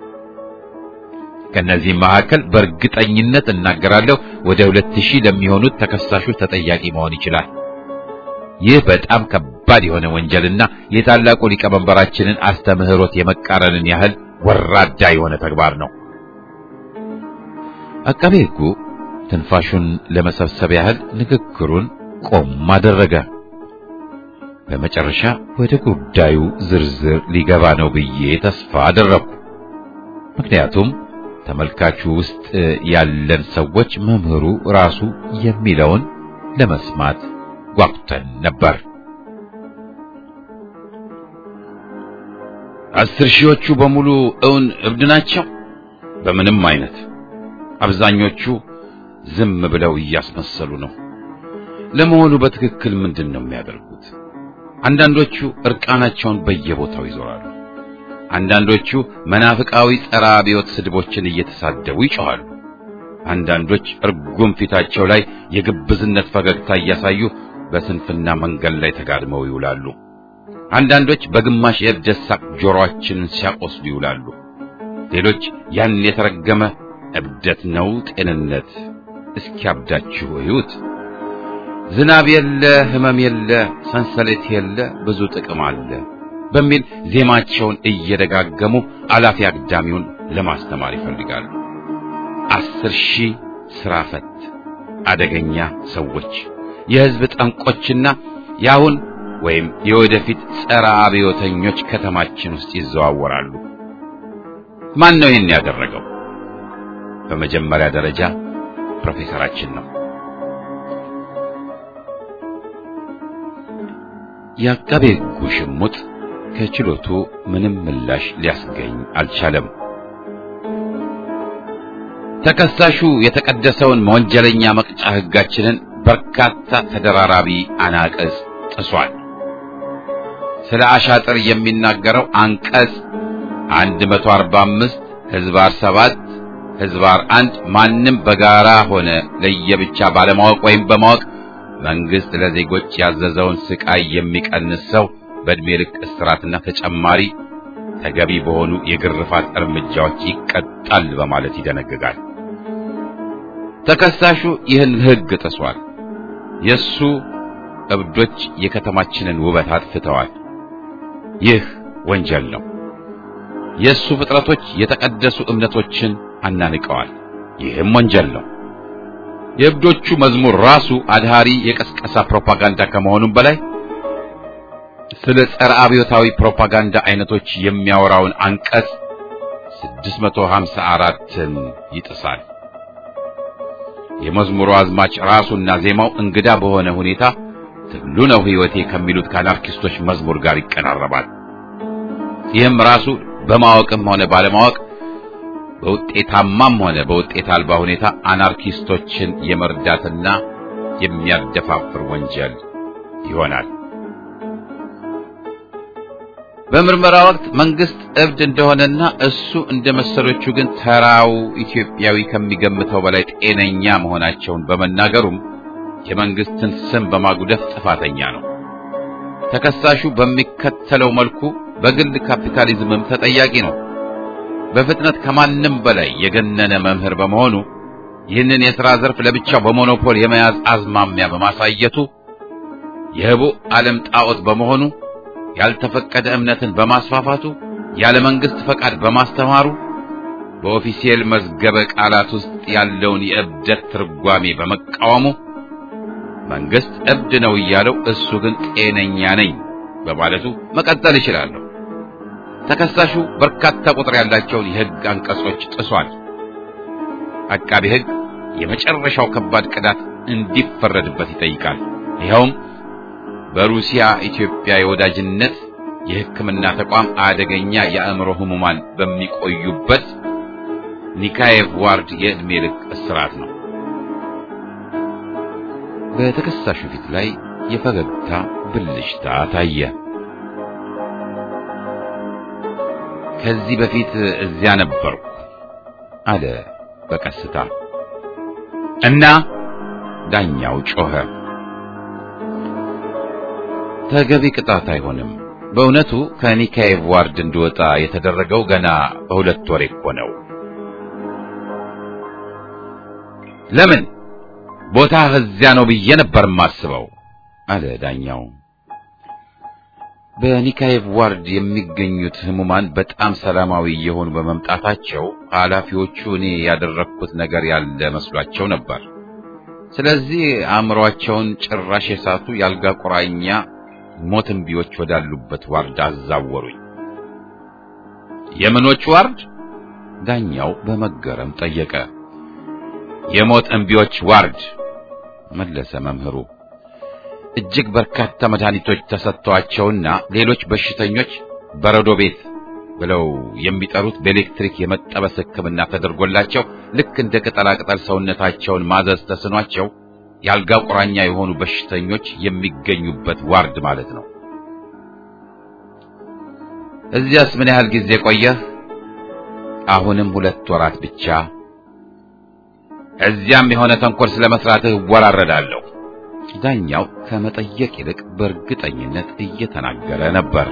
ከነዚህም መካከል በእርግጠኝነት እናገራለሁ ወደ ሁለት ሺህ ለሚሆኑት ተከሳሾች ተጠያቂ መሆን ይችላል። ይህ በጣም ከባድ የሆነ ወንጀልና የታላቁ ሊቀመንበራችንን አስተምህሮት የመቃረንን ያህል ወራዳ የሆነ ተግባር ነው። አቃቤ ሕጉ ትንፋሹን ለመሰብሰብ ያህል ንግግሩን ቆም አደረገ። በመጨረሻ ወደ ጉዳዩ ዝርዝር ሊገባ ነው ብዬ ተስፋ አደረኩ። ምክንያቱም ተመልካቹ ውስጥ ያለን ሰዎች መምህሩ ራሱ የሚለውን ለመስማት ጓጉተን ነበር። አስር ሺዎቹ በሙሉ እውን እብድ ናቸው? በምንም አይነት። አብዛኞቹ ዝም ብለው እያስመሰሉ ነው። ለመሆኑ በትክክል ምንድን ነው የሚያደርጉት? አንዳንዶቹ እርቃናቸውን በየቦታው ይዞራሉ። አንዳንዶቹ መናፍቃዊ ጸረ አብዮት ስድቦችን እየተሳደቡ ይጮኻሉ። አንዳንዶች እርጉም ፊታቸው ላይ የግብዝነት ፈገግታ እያሳዩ በስንፍና መንገድ ላይ ተጋድመው ይውላሉ። አንዳንዶች በግማሽ የእብደት ሳቅ ጆሮአችንን ሲያቆስሉ ይውላሉ። ሌሎች ያን የተረገመ እብደት ነው ጤንነት እስኪያብዳችሁ እዩት፣ ዝናብ የለ ሕመም የለ ሰንሰለት የለ ብዙ ጥቅም አለ በሚል ዜማቸውን እየደጋገሙ አላፊ አግዳሚውን ለማስተማር ይፈልጋሉ። አስር ሺህ ስራ ፈት አደገኛ ሰዎች የሕዝብ ጠንቆችና የአሁን ወይም የወደፊት ጸረ አብዮተኞች ከተማችን ውስጥ ይዘዋወራሉ። ማን ነው ይህን ያደረገው? በመጀመሪያ ደረጃ ፕሮፌሰራችን ነው። የአቃቤ ሕጉ ሽሙጥ ከችሎቱ ምንም ምላሽ ሊያስገኝ አልቻለም። ተከሳሹ የተቀደሰውን ወንጀለኛ መቅጫ ሕጋችንን በርካታ ተደራራቢ አናቀጽ ጥሷል። ስለ አሻጥር የሚናገረው አንቀጽ 145 ህዝባር 7 ህዝባር 1 ማንም በጋራ ሆነ ለየብቻ ባለማወቅ ወይም በማወቅ መንግስት ለዜጎች ያዘዘውን ስቃይ የሚቀንስ ሰው በዕድሜ ልክ እስራትና ተጨማሪ ተገቢ በሆኑ የግርፋት እርምጃዎች ይቀጣል በማለት ይደነግጋል። ተከሳሹ ይህን ሕግ ጥሷል። የሱ እብዶች የከተማችንን ውበት አጥፍተዋል። ይህ ወንጀል ነው። የእሱ ፍጥረቶች የተቀደሱ እምነቶችን አናንቀዋል። ይህም ወንጀል ነው። የእብዶቹ መዝሙር ራሱ አድሃሪ የቀስቀሳ ፕሮፓጋንዳ ከመሆኑም በላይ ስለ ጸረ አብዮታዊ ፕሮፓጋንዳ አይነቶች የሚያወራውን አንቀጽ 654ን ይጥሳል። የመዝሙሩ አዝማች ራሱና ዜማው እንግዳ በሆነ ሁኔታ ትግሉ ነው ሕይወቴ ከሚሉት ከአናርኪስቶች መዝሙር ጋር ይቀራረባል። ይህም ራሱ በማወቅም ሆነ ባለማወቅ በውጤታማም ሆነ በውጤት አልባ ሁኔታ አናርኪስቶችን የመርዳትና የሚያደፋፍር ወንጀል ይሆናል። በምርመራ ወቅት መንግስት እብድ እንደሆነና እሱ እንደ መሰሎቹ ግን ተራው ኢትዮጵያዊ ከሚገምተው በላይ ጤነኛ መሆናቸውን በመናገሩም የመንግስትን ስም በማጉደፍ ጥፋተኛ ነው። ተከሳሹ በሚከተለው መልኩ በግል ካፒታሊዝምም ተጠያቂ ነው። በፍጥነት ከማንም በላይ የገነነ መምህር በመሆኑ ይህንን የሥራ ዘርፍ ለብቻው በሞኖፖል የመያዝ አዝማሚያ በማሳየቱ የህቡ ዓለም ጣዖት በመሆኑ ያልተፈቀደ እምነትን በማስፋፋቱ ያለ መንግስት ፈቃድ በማስተማሩ በኦፊሴል መዝገበ ቃላት ውስጥ ያለውን የእብደት ትርጓሜ በመቃወሙ መንግስት እብድ ነው እያለው እሱ ግን ጤነኛ ነኝ በማለቱ መቀጠል ይችላለሁ። ተከሳሹ በርካታ ቁጥር ያላቸውን የህግ አንቀጾች ጥሷል። አቃቢ ህግ የመጨረሻው ከባድ ቅጣት እንዲፈረድበት ይጠይቃል። ይኸውም በሩሲያ ኢትዮጵያ የወዳጅነት የሕክምና ተቋም አደገኛ የአእምሮ ህሙማን በሚቆዩበት ኒካዬቭ ዋርድ የዕድሜ ልክ እስራት ነው። በተከሳሹ ፊት ላይ የፈገግታ ብልሽታ ታየ። ከዚህ በፊት እዚያ ነበርኩ አለ በቀስታ እና ዳኛው ጮኸ። ተገቢ ቅጣት አይሆንም። በእውነቱ ከኒካዬቭ ዋርድ እንድወጣ የተደረገው ገና በሁለት ወር እኮ ነው። ለምን ቦታ እዚያ ነው ብዬ ነበር የማስበው አለ ዳኛው። በኒካዬቭ ዋርድ የሚገኙት ህሙማን በጣም ሰላማዊ እየሆኑ በመምጣታቸው ኃላፊዎቹ እኔ ያደረግኩት ነገር ያለ መስሏቸው ነበር። ስለዚህ አእምሯቸውን ጭራሽ የሳቱ ያልጋ ቁራኛ ሞት እምቢዎች ወዳሉበት ዋርድ አዛወሩኝ። የምኖች ዋርድ? ዳኛው በመገረም ጠየቀ። የሞት እምቢዎች ዋርድ መለሰ መምህሩ። እጅግ በርካታ መድኃኒቶች ተሰጥተዋቸውና ሌሎች በሽተኞች በረዶ ቤት ብለው የሚጠሩት በኤሌክትሪክ የመጠበስ ሕክምና ተደርጎላቸው ልክ እንደ ቅጠላቅጠል ሰውነታቸውን ማዘዝ ተስኗቸው የአልጋ ቁራኛ የሆኑ በሽተኞች የሚገኙበት ዋርድ ማለት ነው። እዚያስ ምን ያህል ጊዜ ቆየህ? አሁንም ሁለት ወራት ብቻ። እዚያም የሆነ ተንኮል ስለመስራትህ እወራረዳለሁ። ዳኛው ከመጠየቅ ይልቅ በእርግጠኝነት እየተናገረ ነበር።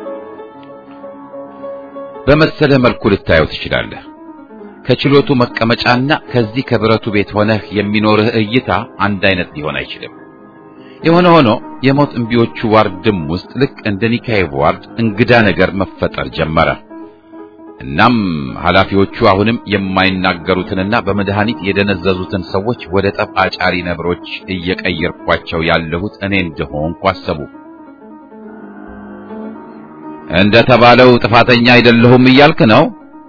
በመሰለ መልኩ ልታየው ትችላለህ። ከችሎቱ መቀመጫና ከዚህ ከብረቱ ቤት ሆነህ የሚኖርህ እይታ አንድ አይነት ሊሆን አይችልም። የሆነ ሆኖ የሞት እምቢዎቹ ዋርድም ውስጥ ልክ እንደ ኒካዬቭ ዋርድ እንግዳ ነገር መፈጠር ጀመረ። እናም ኃላፊዎቹ አሁንም የማይናገሩትንና በመድኃኒት የደነዘዙትን ሰዎች ወደ ጠብ አጫሪ ነብሮች እየቀየርኳቸው ያለሁት እኔ እንደሆንኩ አሰቡ። እንደ ተባለው ጥፋተኛ አይደለሁም እያልክ ነው?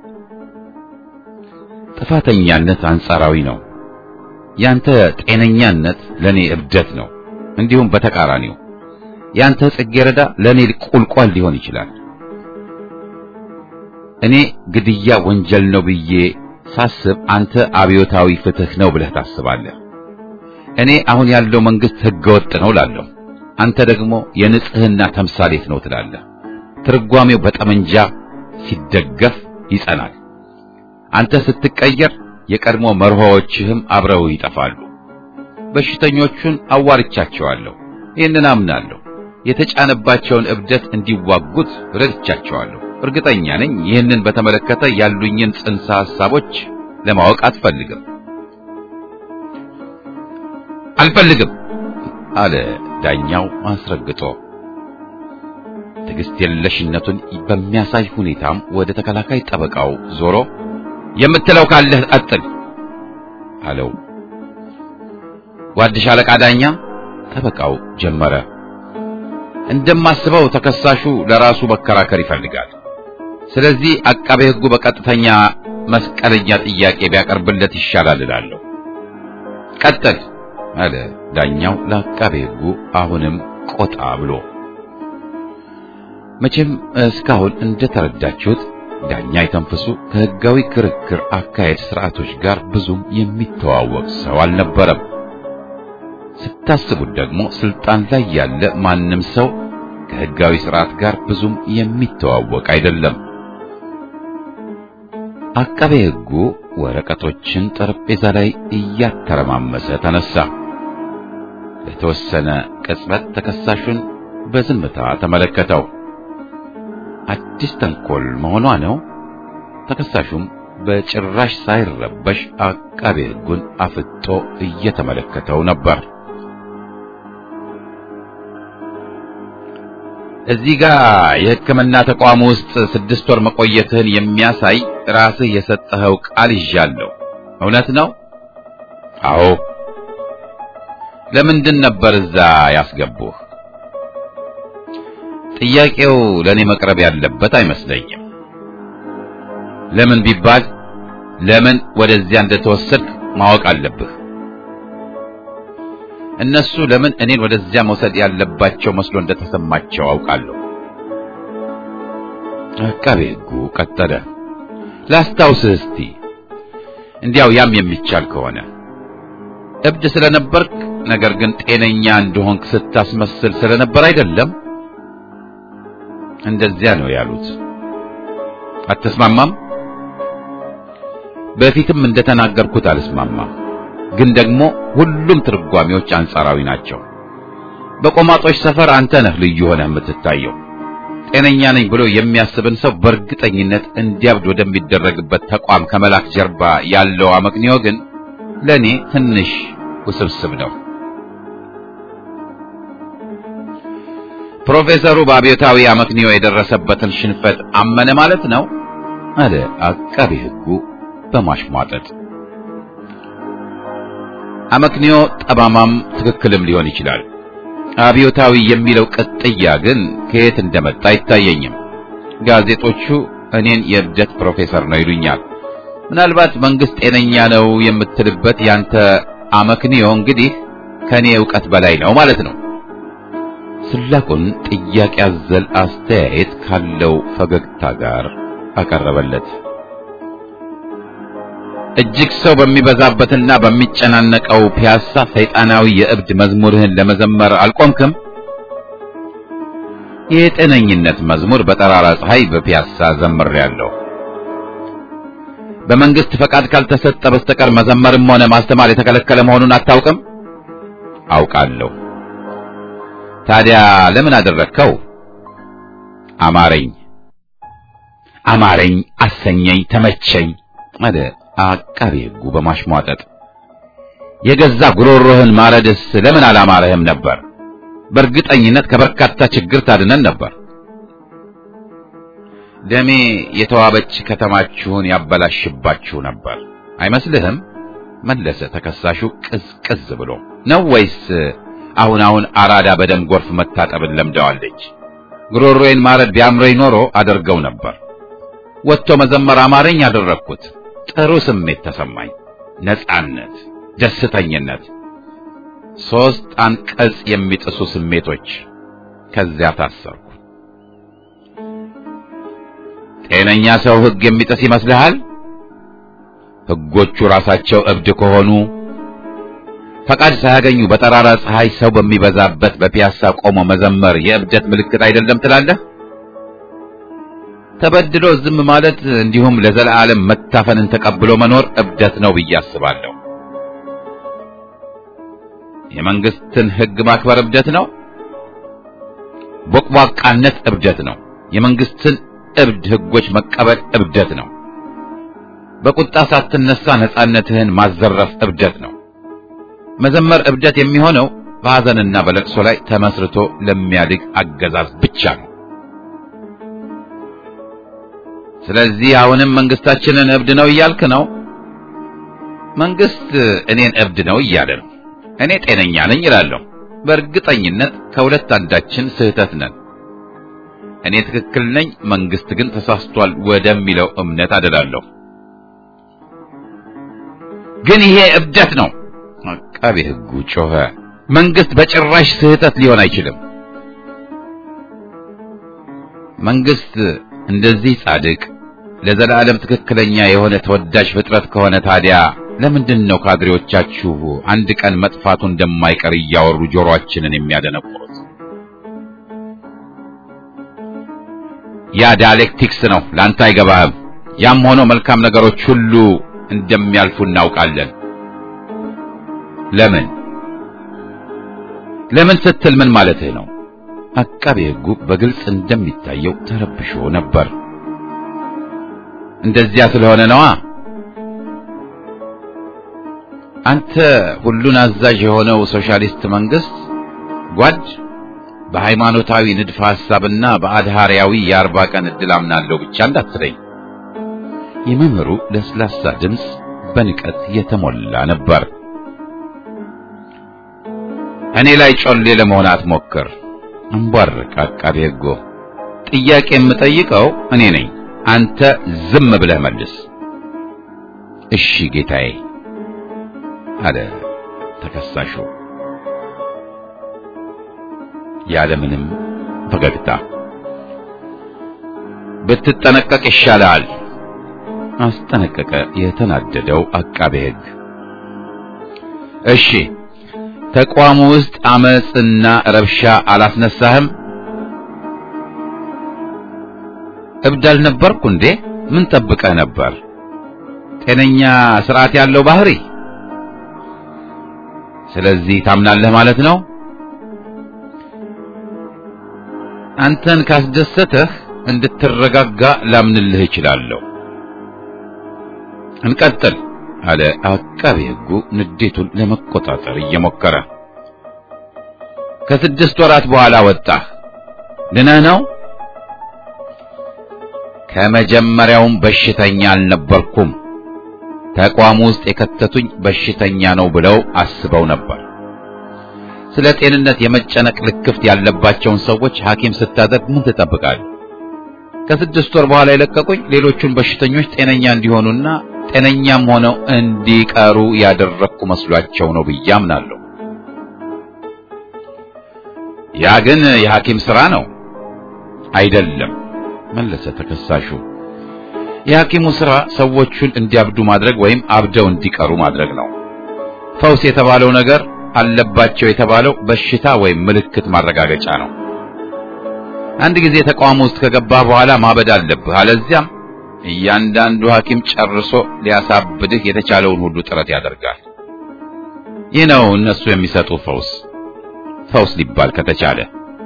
ጥፋተኛነት አንጻራዊ ነው። ያንተ ጤነኛነት ለኔ እብደት ነው። እንዲሁም በተቃራኒው ያንተ ጽጌረዳ ለኔ ቁልቋል ሊሆን ይችላል። እኔ ግድያ ወንጀል ነው ብዬ ሳስብ አንተ አብዮታዊ ፍትህ ነው ብለህ ታስባለህ። እኔ አሁን ያለው መንግስት ህገወጥ ነው ላለሁ፣ አንተ ደግሞ የንጽህና ተምሳሌት ነው ትላለህ። ትርጓሜው በጠመንጃ ሲደገፍ ይጸናል። አንተ ስትቀየር የቀድሞ መርሆዎችህም አብረው ይጠፋሉ። በሽተኞቹን አዋርቻቸዋለሁ፣ ይህንን አምናለሁ። የተጫነባቸውን እብደት እንዲዋጉት ረድቻቸዋለሁ። እርግጠኛ ነኝ ይህንን በተመለከተ ያሉኝን ጽንሰ ሐሳቦች ለማወቅ አትፈልግም። አልፈልግም አለ ዳኛው አስረግጦ። ትዕግስት የለሽነቱን በሚያሳይ ሁኔታም ወደ ተከላካይ ጠበቃው ዞሮ የምትለው ካለህ ቀጥል አለው። ጓድ ሻለቃ ዳኛ ጠበቃው ጀመረ። እንደማስበው ተከሳሹ ለራሱ መከራከር ይፈልጋል። ስለዚህ አቃቤ ሕጉ በቀጥተኛ መስቀለኛ ጥያቄ ቢያቀርብለት ይሻላል እላለሁ። ቀጥል አለ ዳኛው ለአቃቤ ሕጉ አሁንም ቆጣ ብሎ። መቼም እስካሁን እንደተረዳችሁት ዳኛ የተንፈሱ ከሕጋዊ ክርክር አካሄድ ስርዓቶች ጋር ብዙም የሚተዋወቅ ሰው አልነበረም። ስታስቡት ደግሞ ስልጣን ላይ ያለ ማንም ሰው ከሕጋዊ ስርዓት ጋር ብዙም የሚተዋወቅ አይደለም። አቃቤ ሕጉ ወረቀቶችን ጠረጴዛ ላይ እያተረማመሰ ተነሳ። ለተወሰነ ቅጽበት ተከሳሹን በዝምታ ተመለከተው። አዲስ ተንኮል መሆኗ ነው። ተከሳሹም በጭራሽ ሳይረበሽ አቃቤ ሕጉን አፍጦ እየተመለከተው ነበር። እዚህ ጋር የሕክምና ተቋም ውስጥ ስድስት ወር መቆየትህን የሚያሳይ ራስህ የሰጠኸው ቃል ይዣለሁ። እውነት ነው? አዎ። ለምንድን ነበር እዛ ያስገቡህ? ጥያቄው ለኔ መቅረብ ያለበት አይመስለኝም። ለምን ቢባል ለምን ወደዚያ እንደተወሰድክ ማወቅ አለብህ። እነሱ ለምን እኔን ወደዚያ መውሰድ ያለባቸው መስሎ እንደተሰማቸው አውቃለሁ። አቃቤ ሕጉ ቀጠለ። ላስታውስህ እስቲ እንዲያው ያም የሚቻል ከሆነ እብድ ስለነበርክ ነገር ግን ጤነኛ እንደሆንክ ስታስመስል ስለነበር አይደለም? እንደዚያ ነው ያሉት። አትስማማም? በፊትም እንደተናገርኩት አልስማማም። ግን ደግሞ ሁሉም ትርጓሜዎች አንጻራዊ ናቸው። በቆማጦች ሰፈር አንተ ነህ ልዩ ሆነህ የምትታየው። ጤነኛ ነኝ ብሎ የሚያስብን ሰው በእርግጠኝነት እንዲያብድ ወደሚደረግበት ተቋም ከመላክ ጀርባ ያለው አመክንዮ ግን ለኔ ትንሽ ውስብስብ ነው። ፕሮፌሰሩ በአብዮታዊ አመክንዮ የደረሰበትን ሽንፈት አመነ ማለት ነው አለ አቃቤ ሕጉ በማሽሟጠጥ። አመክንዮ ጠማማም ትክክልም ሊሆን ይችላል። አብዮታዊ የሚለው ቅጥያ ግን ከየት እንደመጣ አይታየኝም። ጋዜጦቹ እኔን የእብደት ፕሮፌሰር ነው ይሉኛል። ምናልባት መንግስት ጤነኛ ነው የምትልበት ያንተ አመክንዮ እንግዲህ ከኔ ዕውቀት በላይ ነው ማለት ነው። ስላቁን ጥያቄ አዘል አስተያየት ካለው ፈገግታ ጋር አቀረበለት። እጅግ ሰው በሚበዛበትና በሚጨናነቀው ፒያሳ ሰይጣናዊ የእብድ መዝሙርህን ለመዘመር አልቆምክም? የጤነኝነት መዝሙር በጠራራ ፀሐይ በፒያሳ ዘምሬያለሁ። በመንግስት ፈቃድ ካልተሰጠ በስተቀር መዘመርም ሆነ ማስተማር የተከለከለ መሆኑን አታውቅም? አውቃለሁ። ታዲያ ለምን አደረግከው? አማረኝ አማረኝ፣ አሰኘኝ፣ ተመቸኝ አለ አቃቤ ሕጉ በማሽሟጠጥ። የገዛ ጉሮሮህን ማረድስ ለምን አላማረህም ነበር? በእርግጠኝነት ከበርካታ ችግር ታድነን ነበር። ደሜ የተዋበች ከተማችሁን ያበላሽባችሁ ነበር አይመስልህም? መለሰ ተከሳሹ ቅዝቅዝ ብሎ። ነው ወይስ አሁን አሁን አራዳ በደም ጎርፍ መታጠብን ለምደዋለች? ጉሮሮዬን ማረድ ቢያምረኝ ኖሮ አደርገው ነበር። ወጥቶ መዘመር አማረኝ አደረግኩት። ጥሩ ስሜት ተሰማኝ። ነጻነት፣ ደስተኝነት፣ ሶስት አንቀጽ የሚጥሱ ስሜቶች። ከዚያ ታሰርኩ። ጤነኛ ሰው ሕግ የሚጥስ ይመስልሃል? ሕጎቹ ራሳቸው እብድ ከሆኑ ፈቃድ ሳያገኙ በጠራራ ፀሐይ ሰው በሚበዛበት በፒያሳ ቆሞ መዘመር የእብደት ምልክት አይደለም ትላለህ? ተበድሎ ዝም ማለት እንዲሁም ለዘላለም መታፈንን ተቀብሎ መኖር እብደት ነው ብዬ አስባለሁ። የመንግስትን ሕግ ማክበር እብደት ነው። ቦቅቧቃነት እብደት ነው። የመንግስትን እብድ ሕጎች መቀበል እብደት ነው። በቁጣ ሳትነሳ ነጻነትህን ማዘረፍ እብደት ነው። መዘመር እብደት የሚሆነው በሐዘንና በለቅሶ ላይ ተመስርቶ ለሚያድግ አገዛዝ ብቻ ነው። ስለዚህ አሁንም መንግስታችንን እብድ ነው እያልክ ነው? መንግስት እኔን እብድ ነው እያለ ነው። እኔ ጤነኛ ነኝ እላለሁ። በእርግጠኝነት ከሁለት አንዳችን ስህተት ነን። እኔ ትክክል ነኝ፣ መንግስት ግን ተሳስቷል ወደሚለው እምነት አደላለሁ። ግን ይሄ እብደት ነው። አቃቤ ሕጉ ጮኸ። መንግስት በጭራሽ ስህተት ሊሆን አይችልም። መንግስት እንደዚህ ጻድቅ ለዘላለም ትክክለኛ የሆነ ተወዳጅ ፍጥረት ከሆነ ታዲያ ለምንድን ነው ካድሬዎቻችሁ አንድ ቀን መጥፋቱ እንደማይቀር እያወሩ ጆሮአችንን የሚያደነቁሩት? ያ ዳይሌክቲክስ ነው፣ ላንተ አይገባህም። ያም ሆኖ መልካም ነገሮች ሁሉ እንደሚያልፉ እናውቃለን። ለምን ለምን ስትል ምን ማለትህ ነው? አቃቤ ሕጉ በግልጽ እንደሚታየው ተረብሾ ነበር። እንደዚያ ስለሆነ ነዋ። አንተ ሁሉን አዛዥ የሆነው ሶሻሊስት መንግስት ጓድ በሃይማኖታዊ ንድፈ ሐሳብና በአድሃሪያዊ የአርባ ቀን ዕድል አምናለሁ ብቻ እንዳትለኝ። የመምህሩ ለስላሳ ድምፅ በንቀት የተሞላ ነበር። እኔ ላይ ጮሌ ለመሆን አትሞክር። አንቧርቅ አቃቤ ሕጉ። ጥያቄ የምጠይቀው እኔ ነኝ። አንተ ዝም ብለህ መልስ። እሺ ጌታዬ አለ ተከሳሹ ያለምንም ፈገግታ። ብትጠነቀቅ ይሻላል አስጠነቀቀ የተናደደው አቃቤ ሕግ። እሺ ተቋሙ ውስጥ አመጽና ረብሻ አላስነሳህም? እብድ አልነበርኩ እንዴ? ምን ጠብቀህ ነበር? ጤነኛ ስርዓት ያለው ባህሪ። ስለዚህ ታምናለህ ማለት ነው? አንተን ካስደሰተህ እንድትረጋጋ ላምንልህ እችላለሁ። እንቀጥል አለ አቃቤ ሕጉ ንዴቱን ለመቆጣጠር እየሞከረ። ከስድስት ወራት በኋላ ወጣህ። ድነህ ነው? ከመጀመሪያውም በሽተኛ አልነበርኩም። ተቋሙ ውስጥ የከተቱኝ በሽተኛ ነው ብለው አስበው ነበር። ስለ ጤንነት የመጨነቅ ልክፍት ያለባቸውን ሰዎች ሐኪም ስታደርግ ምን ትጠብቃለህ? ከስድስት ወር በኋላ የለቀቁኝ ሌሎቹን በሽተኞች ጤነኛ እንዲሆኑና ጤነኛም ሆነው እንዲቀሩ ያደረግኩ መስሏቸው ነው ብዬ አምናለሁ። ያ ግን የሐኪም ሥራ ነው አይደለም፣ መለሰ ተከሳሹ። የሐኪሙ ሥራ ሰዎቹን እንዲያብዱ ማድረግ ወይም አብደው እንዲቀሩ ማድረግ ነው። ፈውስ የተባለው ነገር አለባቸው የተባለው በሽታ ወይም ምልክት ማረጋገጫ ነው። አንድ ጊዜ ተቋም ውስጥ ከገባህ በኋላ ማበድ አለብህ። አለዚያም እያንዳንዱ ሐኪም ጨርሶ ሊያሳብድህ የተቻለውን ሁሉ ጥረት ያደርጋል። ይህ ነው እነሱ የሚሰጡ ፈውስ ፈውስ ሊባል ከተቻለ።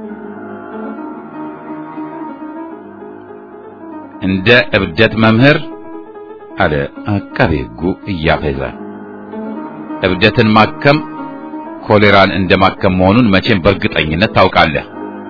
እንደ እብደት መምህር አለ አቃቤ ሕጉ እያፈዘ። እብደትን ማከም ኮሌራን እንደ ማከም መሆኑን መቼም በእርግጠኝነት ታውቃለህ።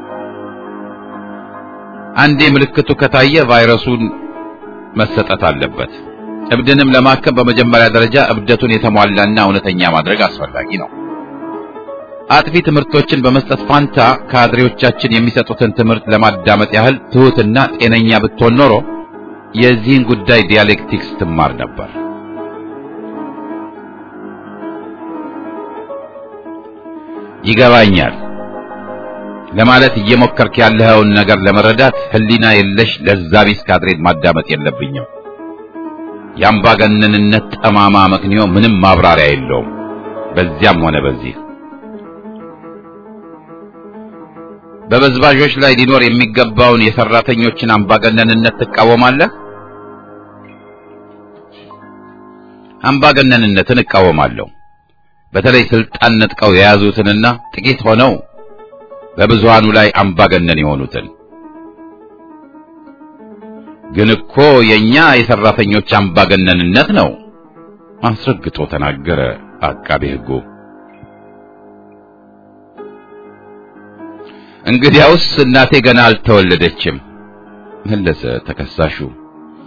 አንዴ ምልክቱ ከታየ ቫይረሱን መሰጠት አለበት። እብድንም ለማከም በመጀመሪያ ደረጃ እብደቱን የተሟላና እውነተኛ ማድረግ አስፈላጊ ነው። አጥፊ ትምህርቶችን በመስጠት ፋንታ ካድሬዎቻችን የሚሰጡትን ትምህርት ለማዳመጥ ያህል ትሑትና ጤነኛ ብትሆን ኖሮ የዚህን ጉዳይ ዲያሌክቲክስ ትማር ነበር። ይገባኛል ለማለት እየሞከርክ ያለኸውን ነገር ለመረዳት ሕሊና የለሽ ለዛ ቢስ ካድሬን ማዳመጥ የለብኝም። የአምባገነንነት ጠማማ መክንዮ ምንም ማብራሪያ የለውም። በዚያም ሆነ በዚህ በበዝባዦች ላይ ሊኖር የሚገባውን የሰራተኞችን አምባገነንነት ትቃወማለህ? አምባገነንነትን እቃወማለሁ። በተለይ ስልጣን ነጥቀው የያዙትንና ጥቂት ሆነው በብዙሃኑ ላይ አምባገነን የሆኑትን። ግን እኮ የኛ የሰራተኞች አምባገነንነት ነው አስረግጦ ተናገረ አቃቤ ሕጉ። እንግዲያውስ እናቴ ገና አልተወለደችም መለሰ ተከሳሹ።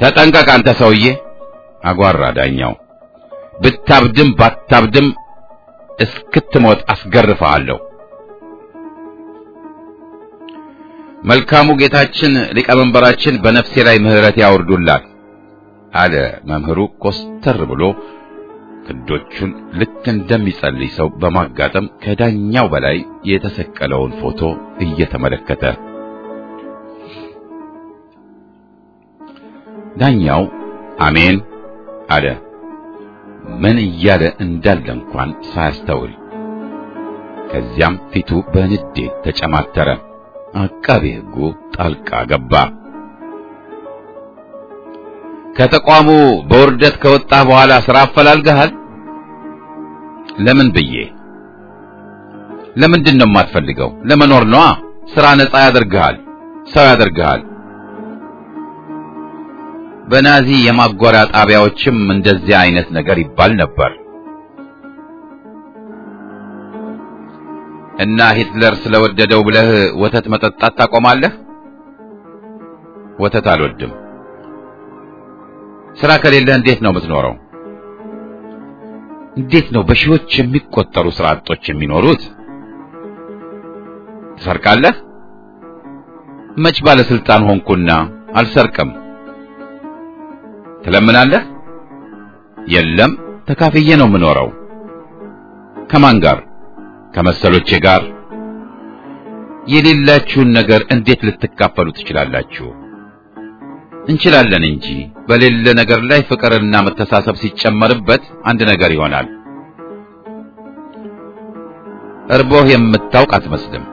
ተጠንቀቅ አንተ ሰውዬ አጓራ ዳኛው። ብታብድም ባታብድም እስክትሞት አስገርፈሃለሁ። መልካሙ ጌታችን ሊቀመንበራችን በነፍሴ ላይ ምሕረት ያውርዱላት አለ መምህሩ ኮስተር ብሎ ክንዶቹን ልክ እንደሚጸልይ ሰው በማጋጠም ከዳኛው በላይ የተሰቀለውን ፎቶ እየተመለከተ ዳኛው አሜን አለ። ምን እያለ እንዳለ እንኳን ሳያስተውል። ከዚያም ፊቱ በንዴት ተጨማተረ። አቃቤ ሕጉ ጣልቃ ገባ። ከተቋሙ በውርደት ከወጣህ በኋላ ስራ አፈላልገሃል? ለምን ብዬ ለምንድን ነው የማትፈልገው? ለመኖር ነዋ። ስራ ነፃ ያደርግሃል፣ ሰው ያደርግሃል። በናዚ የማጎሪያ ጣቢያዎችም እንደዚህ አይነት ነገር ይባል ነበር። እና ሂትለር ስለወደደው ብለህ ወተት መጠጣት ታቆማለህ? ወተት አልወድም። ስራ ከሌለህ እንዴት ነው የምትኖረው? እንዴት ነው በሺዎች የሚቆጠሩ ስራ አጦች የሚኖሩት? ትሰርቃለህ? መች ባለስልጣን ሆንኩና አልሰርቅም። ትለምናለህ? የለም፣ ተካፍዬ ነው የምኖረው። ከማን ጋር? ከመሰሎቼ ጋር። የሌላችሁን ነገር እንዴት ልትካፈሉ ትችላላችሁ? እንችላለን እንጂ በሌለ ነገር ላይ ፍቅርና መተሳሰብ ሲጨመርበት አንድ ነገር ይሆናል። እርቦህ የምታውቅ አትመስልም።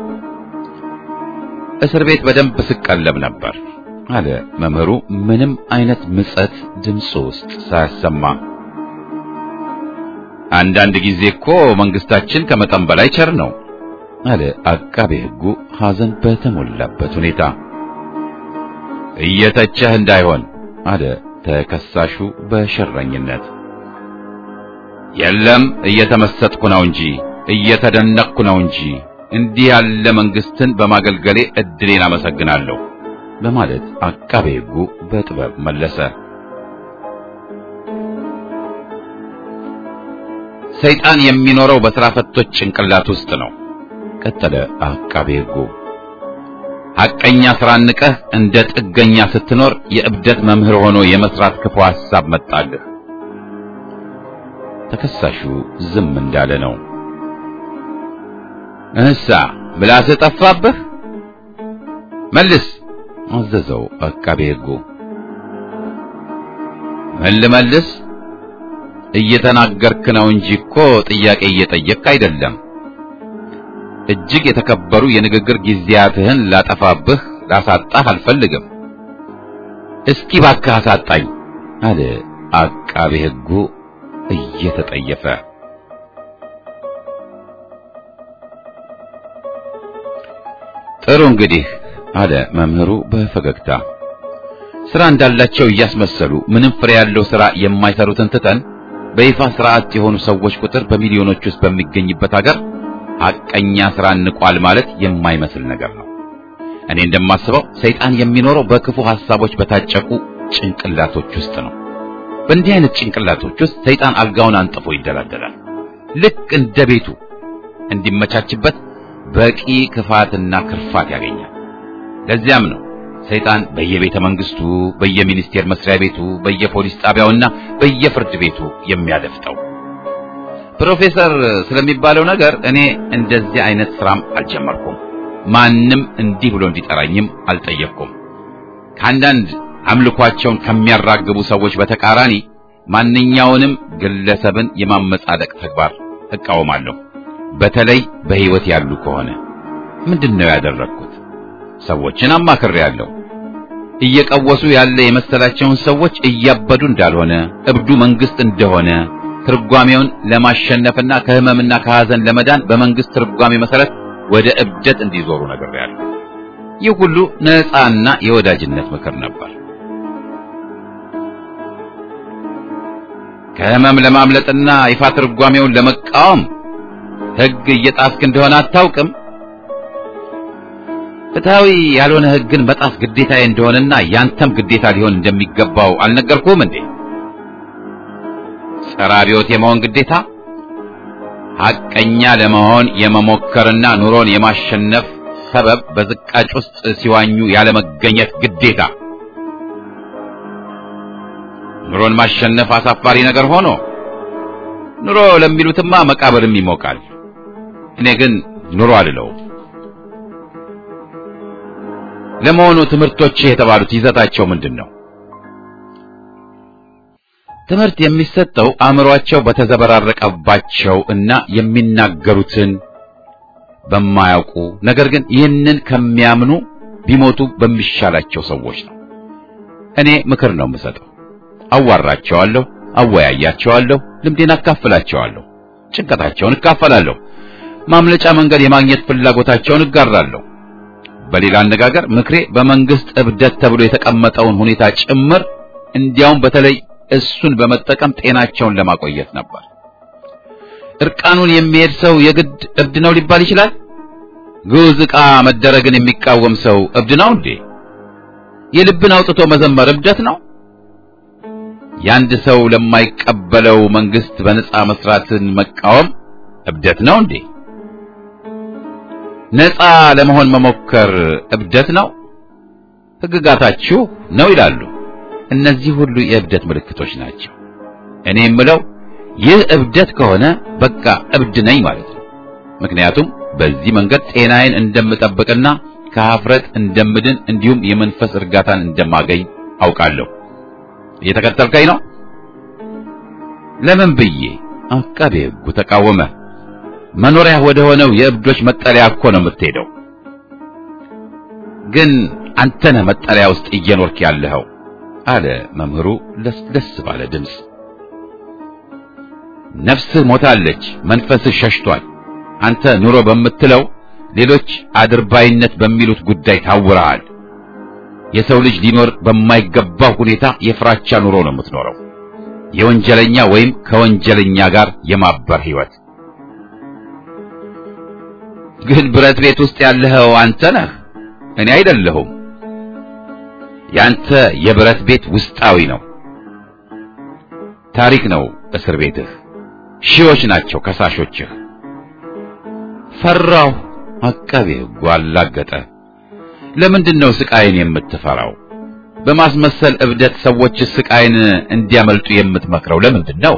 እስር ቤት በደንብ ስቀለብ ነበር አለ መምህሩ ምንም አይነት ምጸት ድምፁ ውስጥ ሳያሰማ። አንዳንድ ጊዜ እኮ መንግስታችን ከመጠን በላይ ቸር ነው አለ አቃቤ ሕጉ ሐዘን በተሞላበት ሁኔታ። እየተቸህ እንዳይሆን አለ ተከሳሹ በሸረኝነት። የለም እየተመሰጥኩ ነው እንጂ እየተደነቅኩ ነው እንጂ እንዲህ ያለ መንግስትን በማገልገሌ እድሌን አመሰግናለሁ በማለት አቃቤ ሕጉ በጥበብ መለሰ። ሰይጣን የሚኖረው በሥራ ፈቶች ጭንቅላት ውስጥ ነው ቀጠለ አቃቤ ሕጉ። ሐቀኛ ሥራ ንቀህ እንደ ጥገኛ ስትኖር የእብደት መምህር ሆኖ የመስራት ክፉ ሐሳብ መጣልህ። ተከሳሹ ዝም እንዳለ ነው። እንሳ ምላስህ ጠፋብህ? መልስ አዘዘው አቃቤ ሕጉ። ምን ልመልስ? እየተናገርክ ነው እንጂ እኮ ጥያቄ እየጠየቅክ አይደለም። እጅግ የተከበሩ የንግግር ጊዜያትህን ላጠፋብህ ላሳጣህ አልፈልግም። እስኪ ባክህ አሳጣኝ አለ አቃቤ ሕጉ እየተጠየፈ። ጥሩ እንግዲህ አለ መምህሩ በፈገግታ ስራ እንዳላቸው እያስመሰሉ ምንም ፍሬ ያለው ስራ የማይሰሩትን ትተን በይፋ ስርዓት የሆኑ ሰዎች ቁጥር በሚሊዮኖች ውስጥ በሚገኝበት ሀገር ሐቀኛ ስራ እንቋል ማለት የማይመስል ነገር ነው። እኔ እንደማስበው ሰይጣን የሚኖረው በክፉ ሐሳቦች በታጨቁ ጭንቅላቶች ውስጥ ነው። በእንዲህ አይነት ጭንቅላቶች ውስጥ ሰይጣን አልጋውን አንጥፎ ይደላደላል። ልክ እንደ ቤቱ እንዲመቻችበት በቂ ክፋትና ክርፋት ያገኛል። ለዚያም ነው ሰይጣን በየቤተ መንግስቱ፣ በየሚኒስቴር መስሪያ ቤቱ፣ በየፖሊስ ጣቢያውና በየፍርድ ቤቱ የሚያደፍጠው። ፕሮፌሰር ስለሚባለው ነገር እኔ እንደዚህ አይነት ስራም አልጀመርኩም። ማንም እንዲህ ብሎ እንዲጠራኝም አልጠየቅኩም። ከአንዳንድ አምልኳቸውን ከሚያራግቡ ሰዎች በተቃራኒ ማንኛውንም ግለሰብን የማመጻደቅ ተግባር እቃወማለሁ። በተለይ በሕይወት ያሉ ከሆነ ምንድን ነው ያደረግኩት? ሰዎችን አማክሬያለሁ። እየቀወሱ ያለ የመሰላቸውን ሰዎች እያበዱ እንዳልሆነ፣ እብዱ መንግስት እንደሆነ ትርጓሜውን ለማሸነፍና ከህመምና ከሐዘን ለመዳን በመንግስት ትርጓሜ መሰረት ወደ እብደት እንዲዞሩ ነግሬያለሁ። ይህ ሁሉ ነፃና የወዳጅነት ምክር ነበር። ከህመም ለማምለጥና ይፋ ትርጓሜውን ለመቃወም ህግ እየጣስክ እንደሆነ አታውቅም? ፍትሃዊ ያልሆነ ሕግን መጣስ ግዴታዬ እንደሆነና ያንተም ግዴታ ሊሆን እንደሚገባው አልነገርኩህም እንዴ? ጸረ አብዮት የመሆን ግዴታ፣ ሐቀኛ ለመሆን የመሞከርና ኑሮን የማሸነፍ ሰበብ በዝቃጭ ውስጥ ሲዋኙ ያለመገኘት ግዴታ። ኑሮን ማሸነፍ አሳፋሪ ነገር ሆኖ ኑሮ ለሚሉትማ መቃብርም ይሞቃል። እኔ ግን ኑሮ አልለውም። ለመሆኑ ትምህርቶች የተባሉት ይዘታቸው ምንድን ነው? ትምህርት የሚሰጠው አእምሯቸው በተዘበራረቀባቸው እና የሚናገሩትን በማያውቁ ነገር ግን ይህንን ከሚያምኑ ቢሞቱ በሚሻላቸው ሰዎች ነው። እኔ ምክር ነው የምሰጠው። አዋራቸዋለሁ፣ አወያያቸዋለሁ፣ ልምዴን አካፍላቸዋለሁ፣ ጭንቀታቸውን እካፈላለሁ፣ ማምለጫ መንገድ የማግኘት ፍላጎታቸውን እጋራለሁ። በሌላ አነጋገር ምክሬ በመንግስት እብደት ተብሎ የተቀመጠውን ሁኔታ ጭምር እንዲያውም በተለይ እሱን በመጠቀም ጤናቸውን ለማቆየት ነበር። እርቃኑን የሚሄድ ሰው የግድ እብድ ነው ሊባል ይችላል? ግዑዝ ዕቃ መደረግን የሚቃወም ሰው እብድ ነው እንዴ? የልብን አውጥቶ መዘመር እብደት ነው? የአንድ ሰው ለማይቀበለው መንግስት በነጻ መስራትን መቃወም እብደት ነው እንዴ? ነጻ ለመሆን መሞከር እብደት ነው? ሕግጋታችሁ ነው ይላሉ። እነዚህ ሁሉ የእብደት ምልክቶች ናቸው። እኔ የምለው ይህ እብደት ከሆነ በቃ እብድ ነኝ ማለት ነው። ምክንያቱም በዚህ መንገድ ጤናዬን እንደምጠብቅና ከሀፍረት እንደምድን እንዲሁም የመንፈስ እርጋታን እንደማገኝ አውቃለሁ። እየተከተልከኝ ነው? ለምን ብዬ አቃቤ ሕጉ ተቃወመ። መኖሪያ ወደ ሆነው የእብዶች መጠለያ እኮ ነው የምትሄደው። ግን አንተ ነህ መጠለያ ውስጥ እየኖርክ ያለኸው አለ መምህሩ ለስለስ ባለ ድምፅ። ነፍስህ ሞታለች፣ መንፈስህ ሸሽቷል። አንተ ኑሮ በምትለው ሌሎች አድርባይነት በሚሉት ጉዳይ ታውረሃል። የሰው ልጅ ሊኖር በማይገባው ሁኔታ የፍራቻ ኑሮ ነው የምትኖረው። የወንጀለኛ ወይም ከወንጀለኛ ጋር የማበር ህይወት። ግን ብረት ቤት ውስጥ ያለኸው አንተ ነህ፣ እኔ አይደለሁም። ያንተ የብረት ቤት ውስጣዊ ነው። ታሪክ ነው እስር ቤትህ። ሺዎች ናቸው ከሳሾችህ። ፈራሁ። አቃቤ ሕጉ አላገጠ። ለምንድን ነው ስቃይን የምትፈራው? በማስመሰል እብደት ሰዎች ስቃይን እንዲያመልጡ የምትመክረው ለምንድን ነው?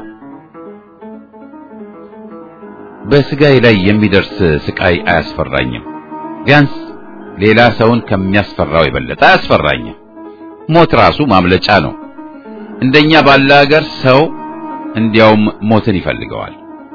በስጋዬ ላይ የሚደርስ ስቃይ አያስፈራኝም። ቢያንስ ሌላ ሰውን ከሚያስፈራው የበለጠ አያስፈራኝም። ሞት ራሱ ማምለጫ ነው። እንደኛ ባለ ሀገር ሰው እንዲያውም ሞትን ይፈልገዋል።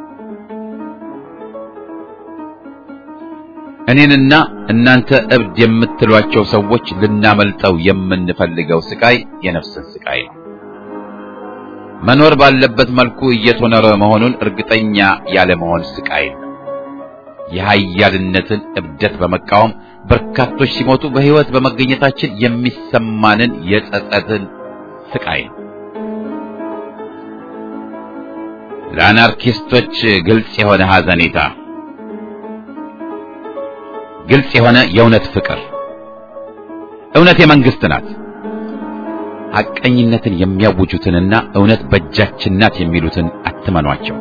እኔንና እናንተ እብድ የምትሏቸው ሰዎች ልናመልጠው የምንፈልገው ስቃይ የነፍስን ስቃይ ነው። መኖር ባለበት መልኩ እየተኖረ መሆኑን እርግጠኛ ያለመሆን ስቃይ ነው። የኃያልነትን እብደት በመቃወም በርካቶች ሲሞቱ በሕይወት በመገኘታችን የሚሰማንን የጸጸትን ስቃይ ነው። ለአናርኪስቶች ግልጽ የሆነ ሐዘኔታ፣ ግልጽ የሆነ የእውነት ፍቅር። እውነት የመንግስት ናት። ሐቀኝነትን የሚያውጁትንና እውነት በእጃችን ናት የሚሉትን አትመኗቸው።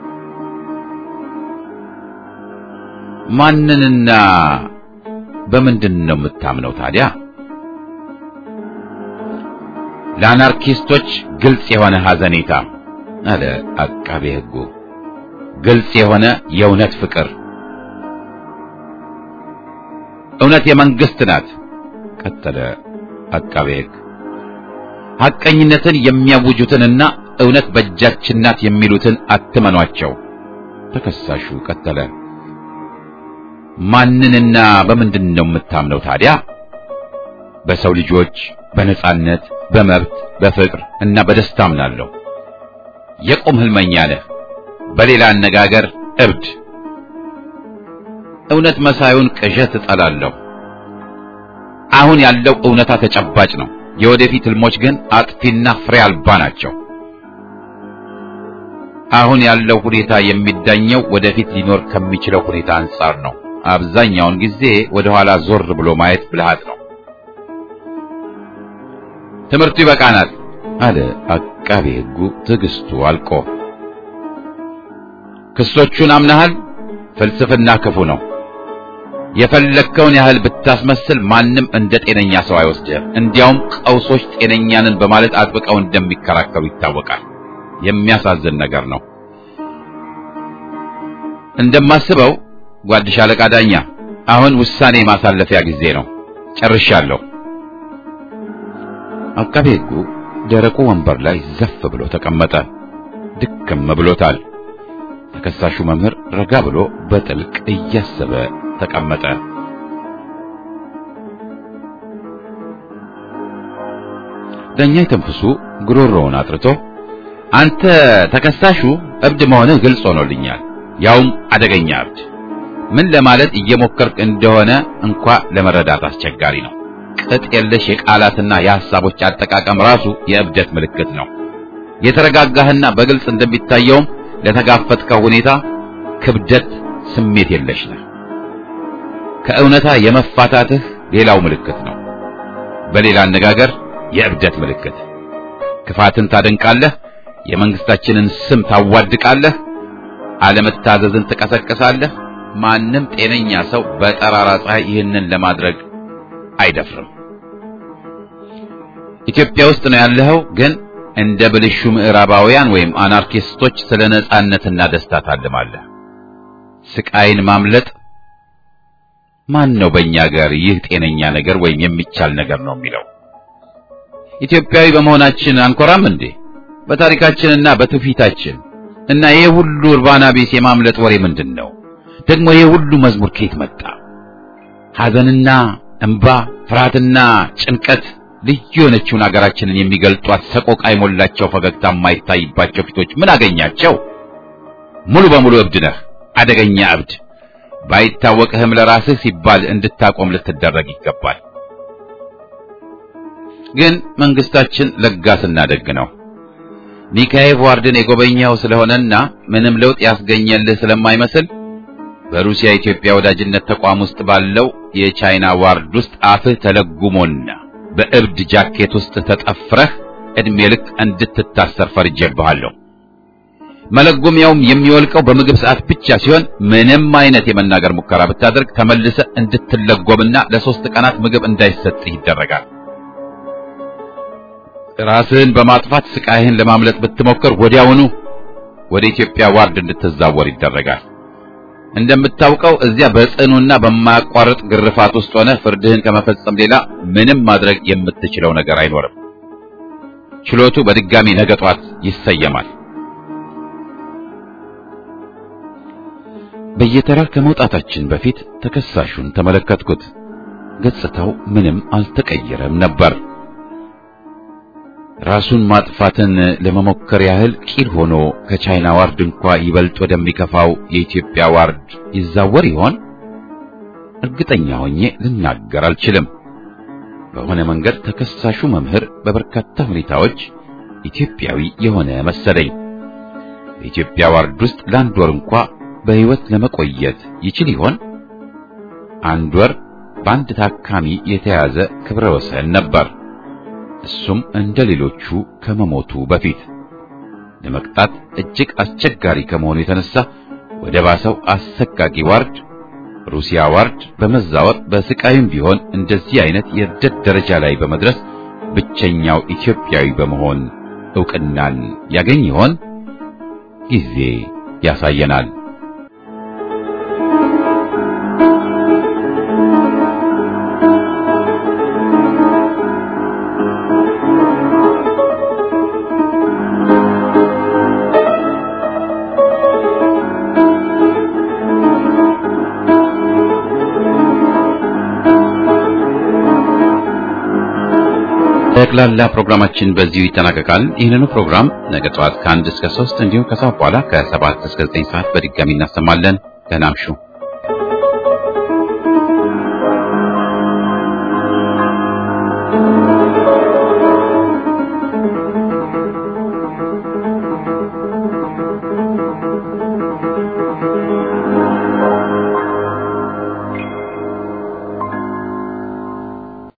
ማንንና በምንድን ነው የምታምነው ታዲያ? ለአናርኪስቶች ግልጽ የሆነ ሐዘኔታ አለ አቃቤ ሕጉ። ግልጽ የሆነ የእውነት ፍቅር። እውነት የመንግስት ናት ቀጠለ አቃቤ ሕግ። ሐቀኝነትን የሚያውጁትንና እውነት በእጃችን ናት የሚሉትን አትመኗቸው። ተከሳሹ ቀጠለ። ማንንና በምንድን ነው የምታምነው ታዲያ? በሰው ልጆች በነጻነት፣ በመብት፣ በፍቅር እና በደስታ አምናለሁ። የቁም ህልመኛ ነህ። በሌላ አነጋገር እብድ። እውነት መሳዩን ቅዠት እጠላለሁ። አሁን ያለው እውነታ ተጨባጭ ነው። የወደፊት ህልሞች ግን አጥፊና ፍሬ አልባ ናቸው። አሁን ያለው ሁኔታ የሚዳኘው ወደፊት ሊኖር ከሚችለው ሁኔታ አንጻር ነው። አብዛኛውን ጊዜ ወደ ኋላ ዞር ብሎ ማየት ብልሃት ነው። ትምህርቱ ይበቃናል አለ አቃቤ ሕጉ ትዕግስቱ አልቆ። ክሶቹን አምናሃል? ፍልስፍና ክፉ ነው። የፈለግከውን ያህል ብታስመስል ማንም እንደ ጤነኛ ሰው አይወስድህም። እንዲያውም ቀውሶች ጤነኛንን በማለት አጥብቀው እንደሚከራከሩ ይታወቃል። የሚያሳዝን ነገር ነው። እንደማስበው ጓድ ሻለቃ ዳኛ፣ አሁን ውሳኔ ማሳለፊያ ጊዜ ነው። ጨርሻለሁ። አቃቤ ሕጉ ደረቁ ወንበር ላይ ዘፍ ብሎ ተቀመጠ። ድክም ብሎታል። ተከሳሹ መምህር ረጋ ብሎ በጥልቅ እያሰበ ተቀመጠ። ዳኛ የተንፍሱ ጉሮሮውን አጥርቶ አንተ ተከሳሹ እብድ መሆንህ ግልጽ ሆኖልኛል፣ ያውም አደገኛ እብድ። ምን ለማለት እየሞከርክ እንደሆነ እንኳ ለመረዳት አስቸጋሪ ነው። ቅጥ የለሽ የቃላትና የሐሳቦች አጠቃቀም ራሱ የእብደት ምልክት ነው። የተረጋጋህና በግልጽ እንደሚታየውም ለተጋፈጥከው ሁኔታ ክብደት ስሜት የለሽ ነህ። ከእውነታ የመፋታትህ ሌላው ምልክት ነው። በሌላ አነጋገር የእብደት ምልክት። ክፋትን ታደንቃለህ፣ የመንግስታችንን ስም ታዋድቃለህ፣ አለመታዘዝን ትቀሰቅሳለህ። ማንም ጤነኛ ሰው በጠራራ ፀሐይ ይህንን ለማድረግ አይደፍርም። ኢትዮጵያ ውስጥ ነው ያለኸው፣ ግን እንደ ብልሹ ምዕራባውያን ወይም አናርኪስቶች ስለ ነጻነትና ደስታ ታልማለህ። ስቃይን ማምለጥ ማን ነው በእኛ ሀገር ይህ ጤነኛ ነገር ወይም የሚቻል ነገር ነው የሚለው? ኢትዮጵያዊ በመሆናችን አንኮራም እንዴ? በታሪካችንና በትውፊታችን እና ይሄ ሁሉ እርባና ቢስ የማምለጥ ወሬ ምንድን ነው? ደግሞ ይሄ ሁሉ መዝሙር ከየት መጣ? ሐዘንና እንባ፣ ፍርሃትና ጭንቀት ልዩ የሆነችውን አገራችንን የሚገልጧት ሰቆቃ የሞላቸው ፈገግታ የማይታይባቸው ፊቶች ምን አገኛቸው? ሙሉ በሙሉ እብድ ነህ፣ አደገኛ እብድ። ባይታወቅህም ለራስህ ሲባል እንድታቆም ልትደረግ ይገባል። ግን መንግስታችን ለጋስና ደግ ነው። ኒካኤቭ ዋርድን የጎበኘው ስለሆነና ምንም ለውጥ ያስገኘልህ ስለማይመስል በሩሲያ ኢትዮጵያ ወዳጅነት ተቋም ውስጥ ባለው የቻይና ዋርድ ውስጥ አፍህ ተለጉሞና በእብድ ጃኬት ውስጥ ተጠፍረህ እድሜ ልክ እንድትታሰር ፈርጄብሃለሁ። መለጎሚያውም የሚወልቀው በምግብ ሰዓት ብቻ ሲሆን ምንም አይነት የመናገር ሙከራ ብታደርግ ተመልሰ እንድትለጎምና ለሶስት ቀናት ምግብ እንዳይሰጥህ ይደረጋል። ራስህን በማጥፋት ስቃይህን ለማምለጥ ብትሞክር ወዲያውኑ ወደ ኢትዮጵያ ዋርድ እንድትዛወር ይደረጋል። እንደምታውቀው እዚያ በጽኑና በማያቋርጥ ግርፋት ውስጥ ሆነ ፍርድህን ከመፈጸም ሌላ ምንም ማድረግ የምትችለው ነገር አይኖርም። ችሎቱ በድጋሚ ነገ ጧት ይሰየማል። በየተራ ከመውጣታችን በፊት ተከሳሹን ተመለከትኩት። ገጽታው ምንም አልተቀየረም ነበር። ራሱን ማጥፋትን ለመሞከር ያህል ቂል ሆኖ ከቻይና ዋርድ እንኳ ይበልጥ ወደሚከፋው የኢትዮጵያ ዋርድ ይዛወር ይሆን? እርግጠኛ ሆኜ ልናገር አልችልም። በሆነ መንገድ ተከሳሹ መምህር በበርካታ ሁኔታዎች ኢትዮጵያዊ የሆነ መሰለኝ። በኢትዮጵያ ዋርድ ውስጥ ለአንድ ወር እንኳ በሕይወት ለመቆየት ይችል ይሆን? አንድ ወር በአንድ ታካሚ የተያዘ ክብረ ወሰን ነበር። እሱም እንደ ሌሎቹ ከመሞቱ በፊት ለመቅጣት እጅግ አስቸጋሪ ከመሆኑ የተነሳ ወደ ባሰው አሰቃቂ ዋርድ ሩሲያ ዋርድ በመዛወር በስቃይም ቢሆን እንደዚህ አይነት የእብደት ደረጃ ላይ በመድረስ ብቸኛው ኢትዮጵያዊ በመሆን ዕውቅናን ያገኝ ይሆን? ጊዜ ያሳየናል። ጠቅላላ ፕሮግራማችን በዚሁ ይጠናቀቃል። ይህንኑ ፕሮግራም ነገ ጠዋት ከአንድ እስከ ሶስት እንዲሁም ከሰዓት በኋላ ከሰባት እስከ ዘጠኝ ሰዓት በድጋሚ እናሰማለን። ደህና እምሹ።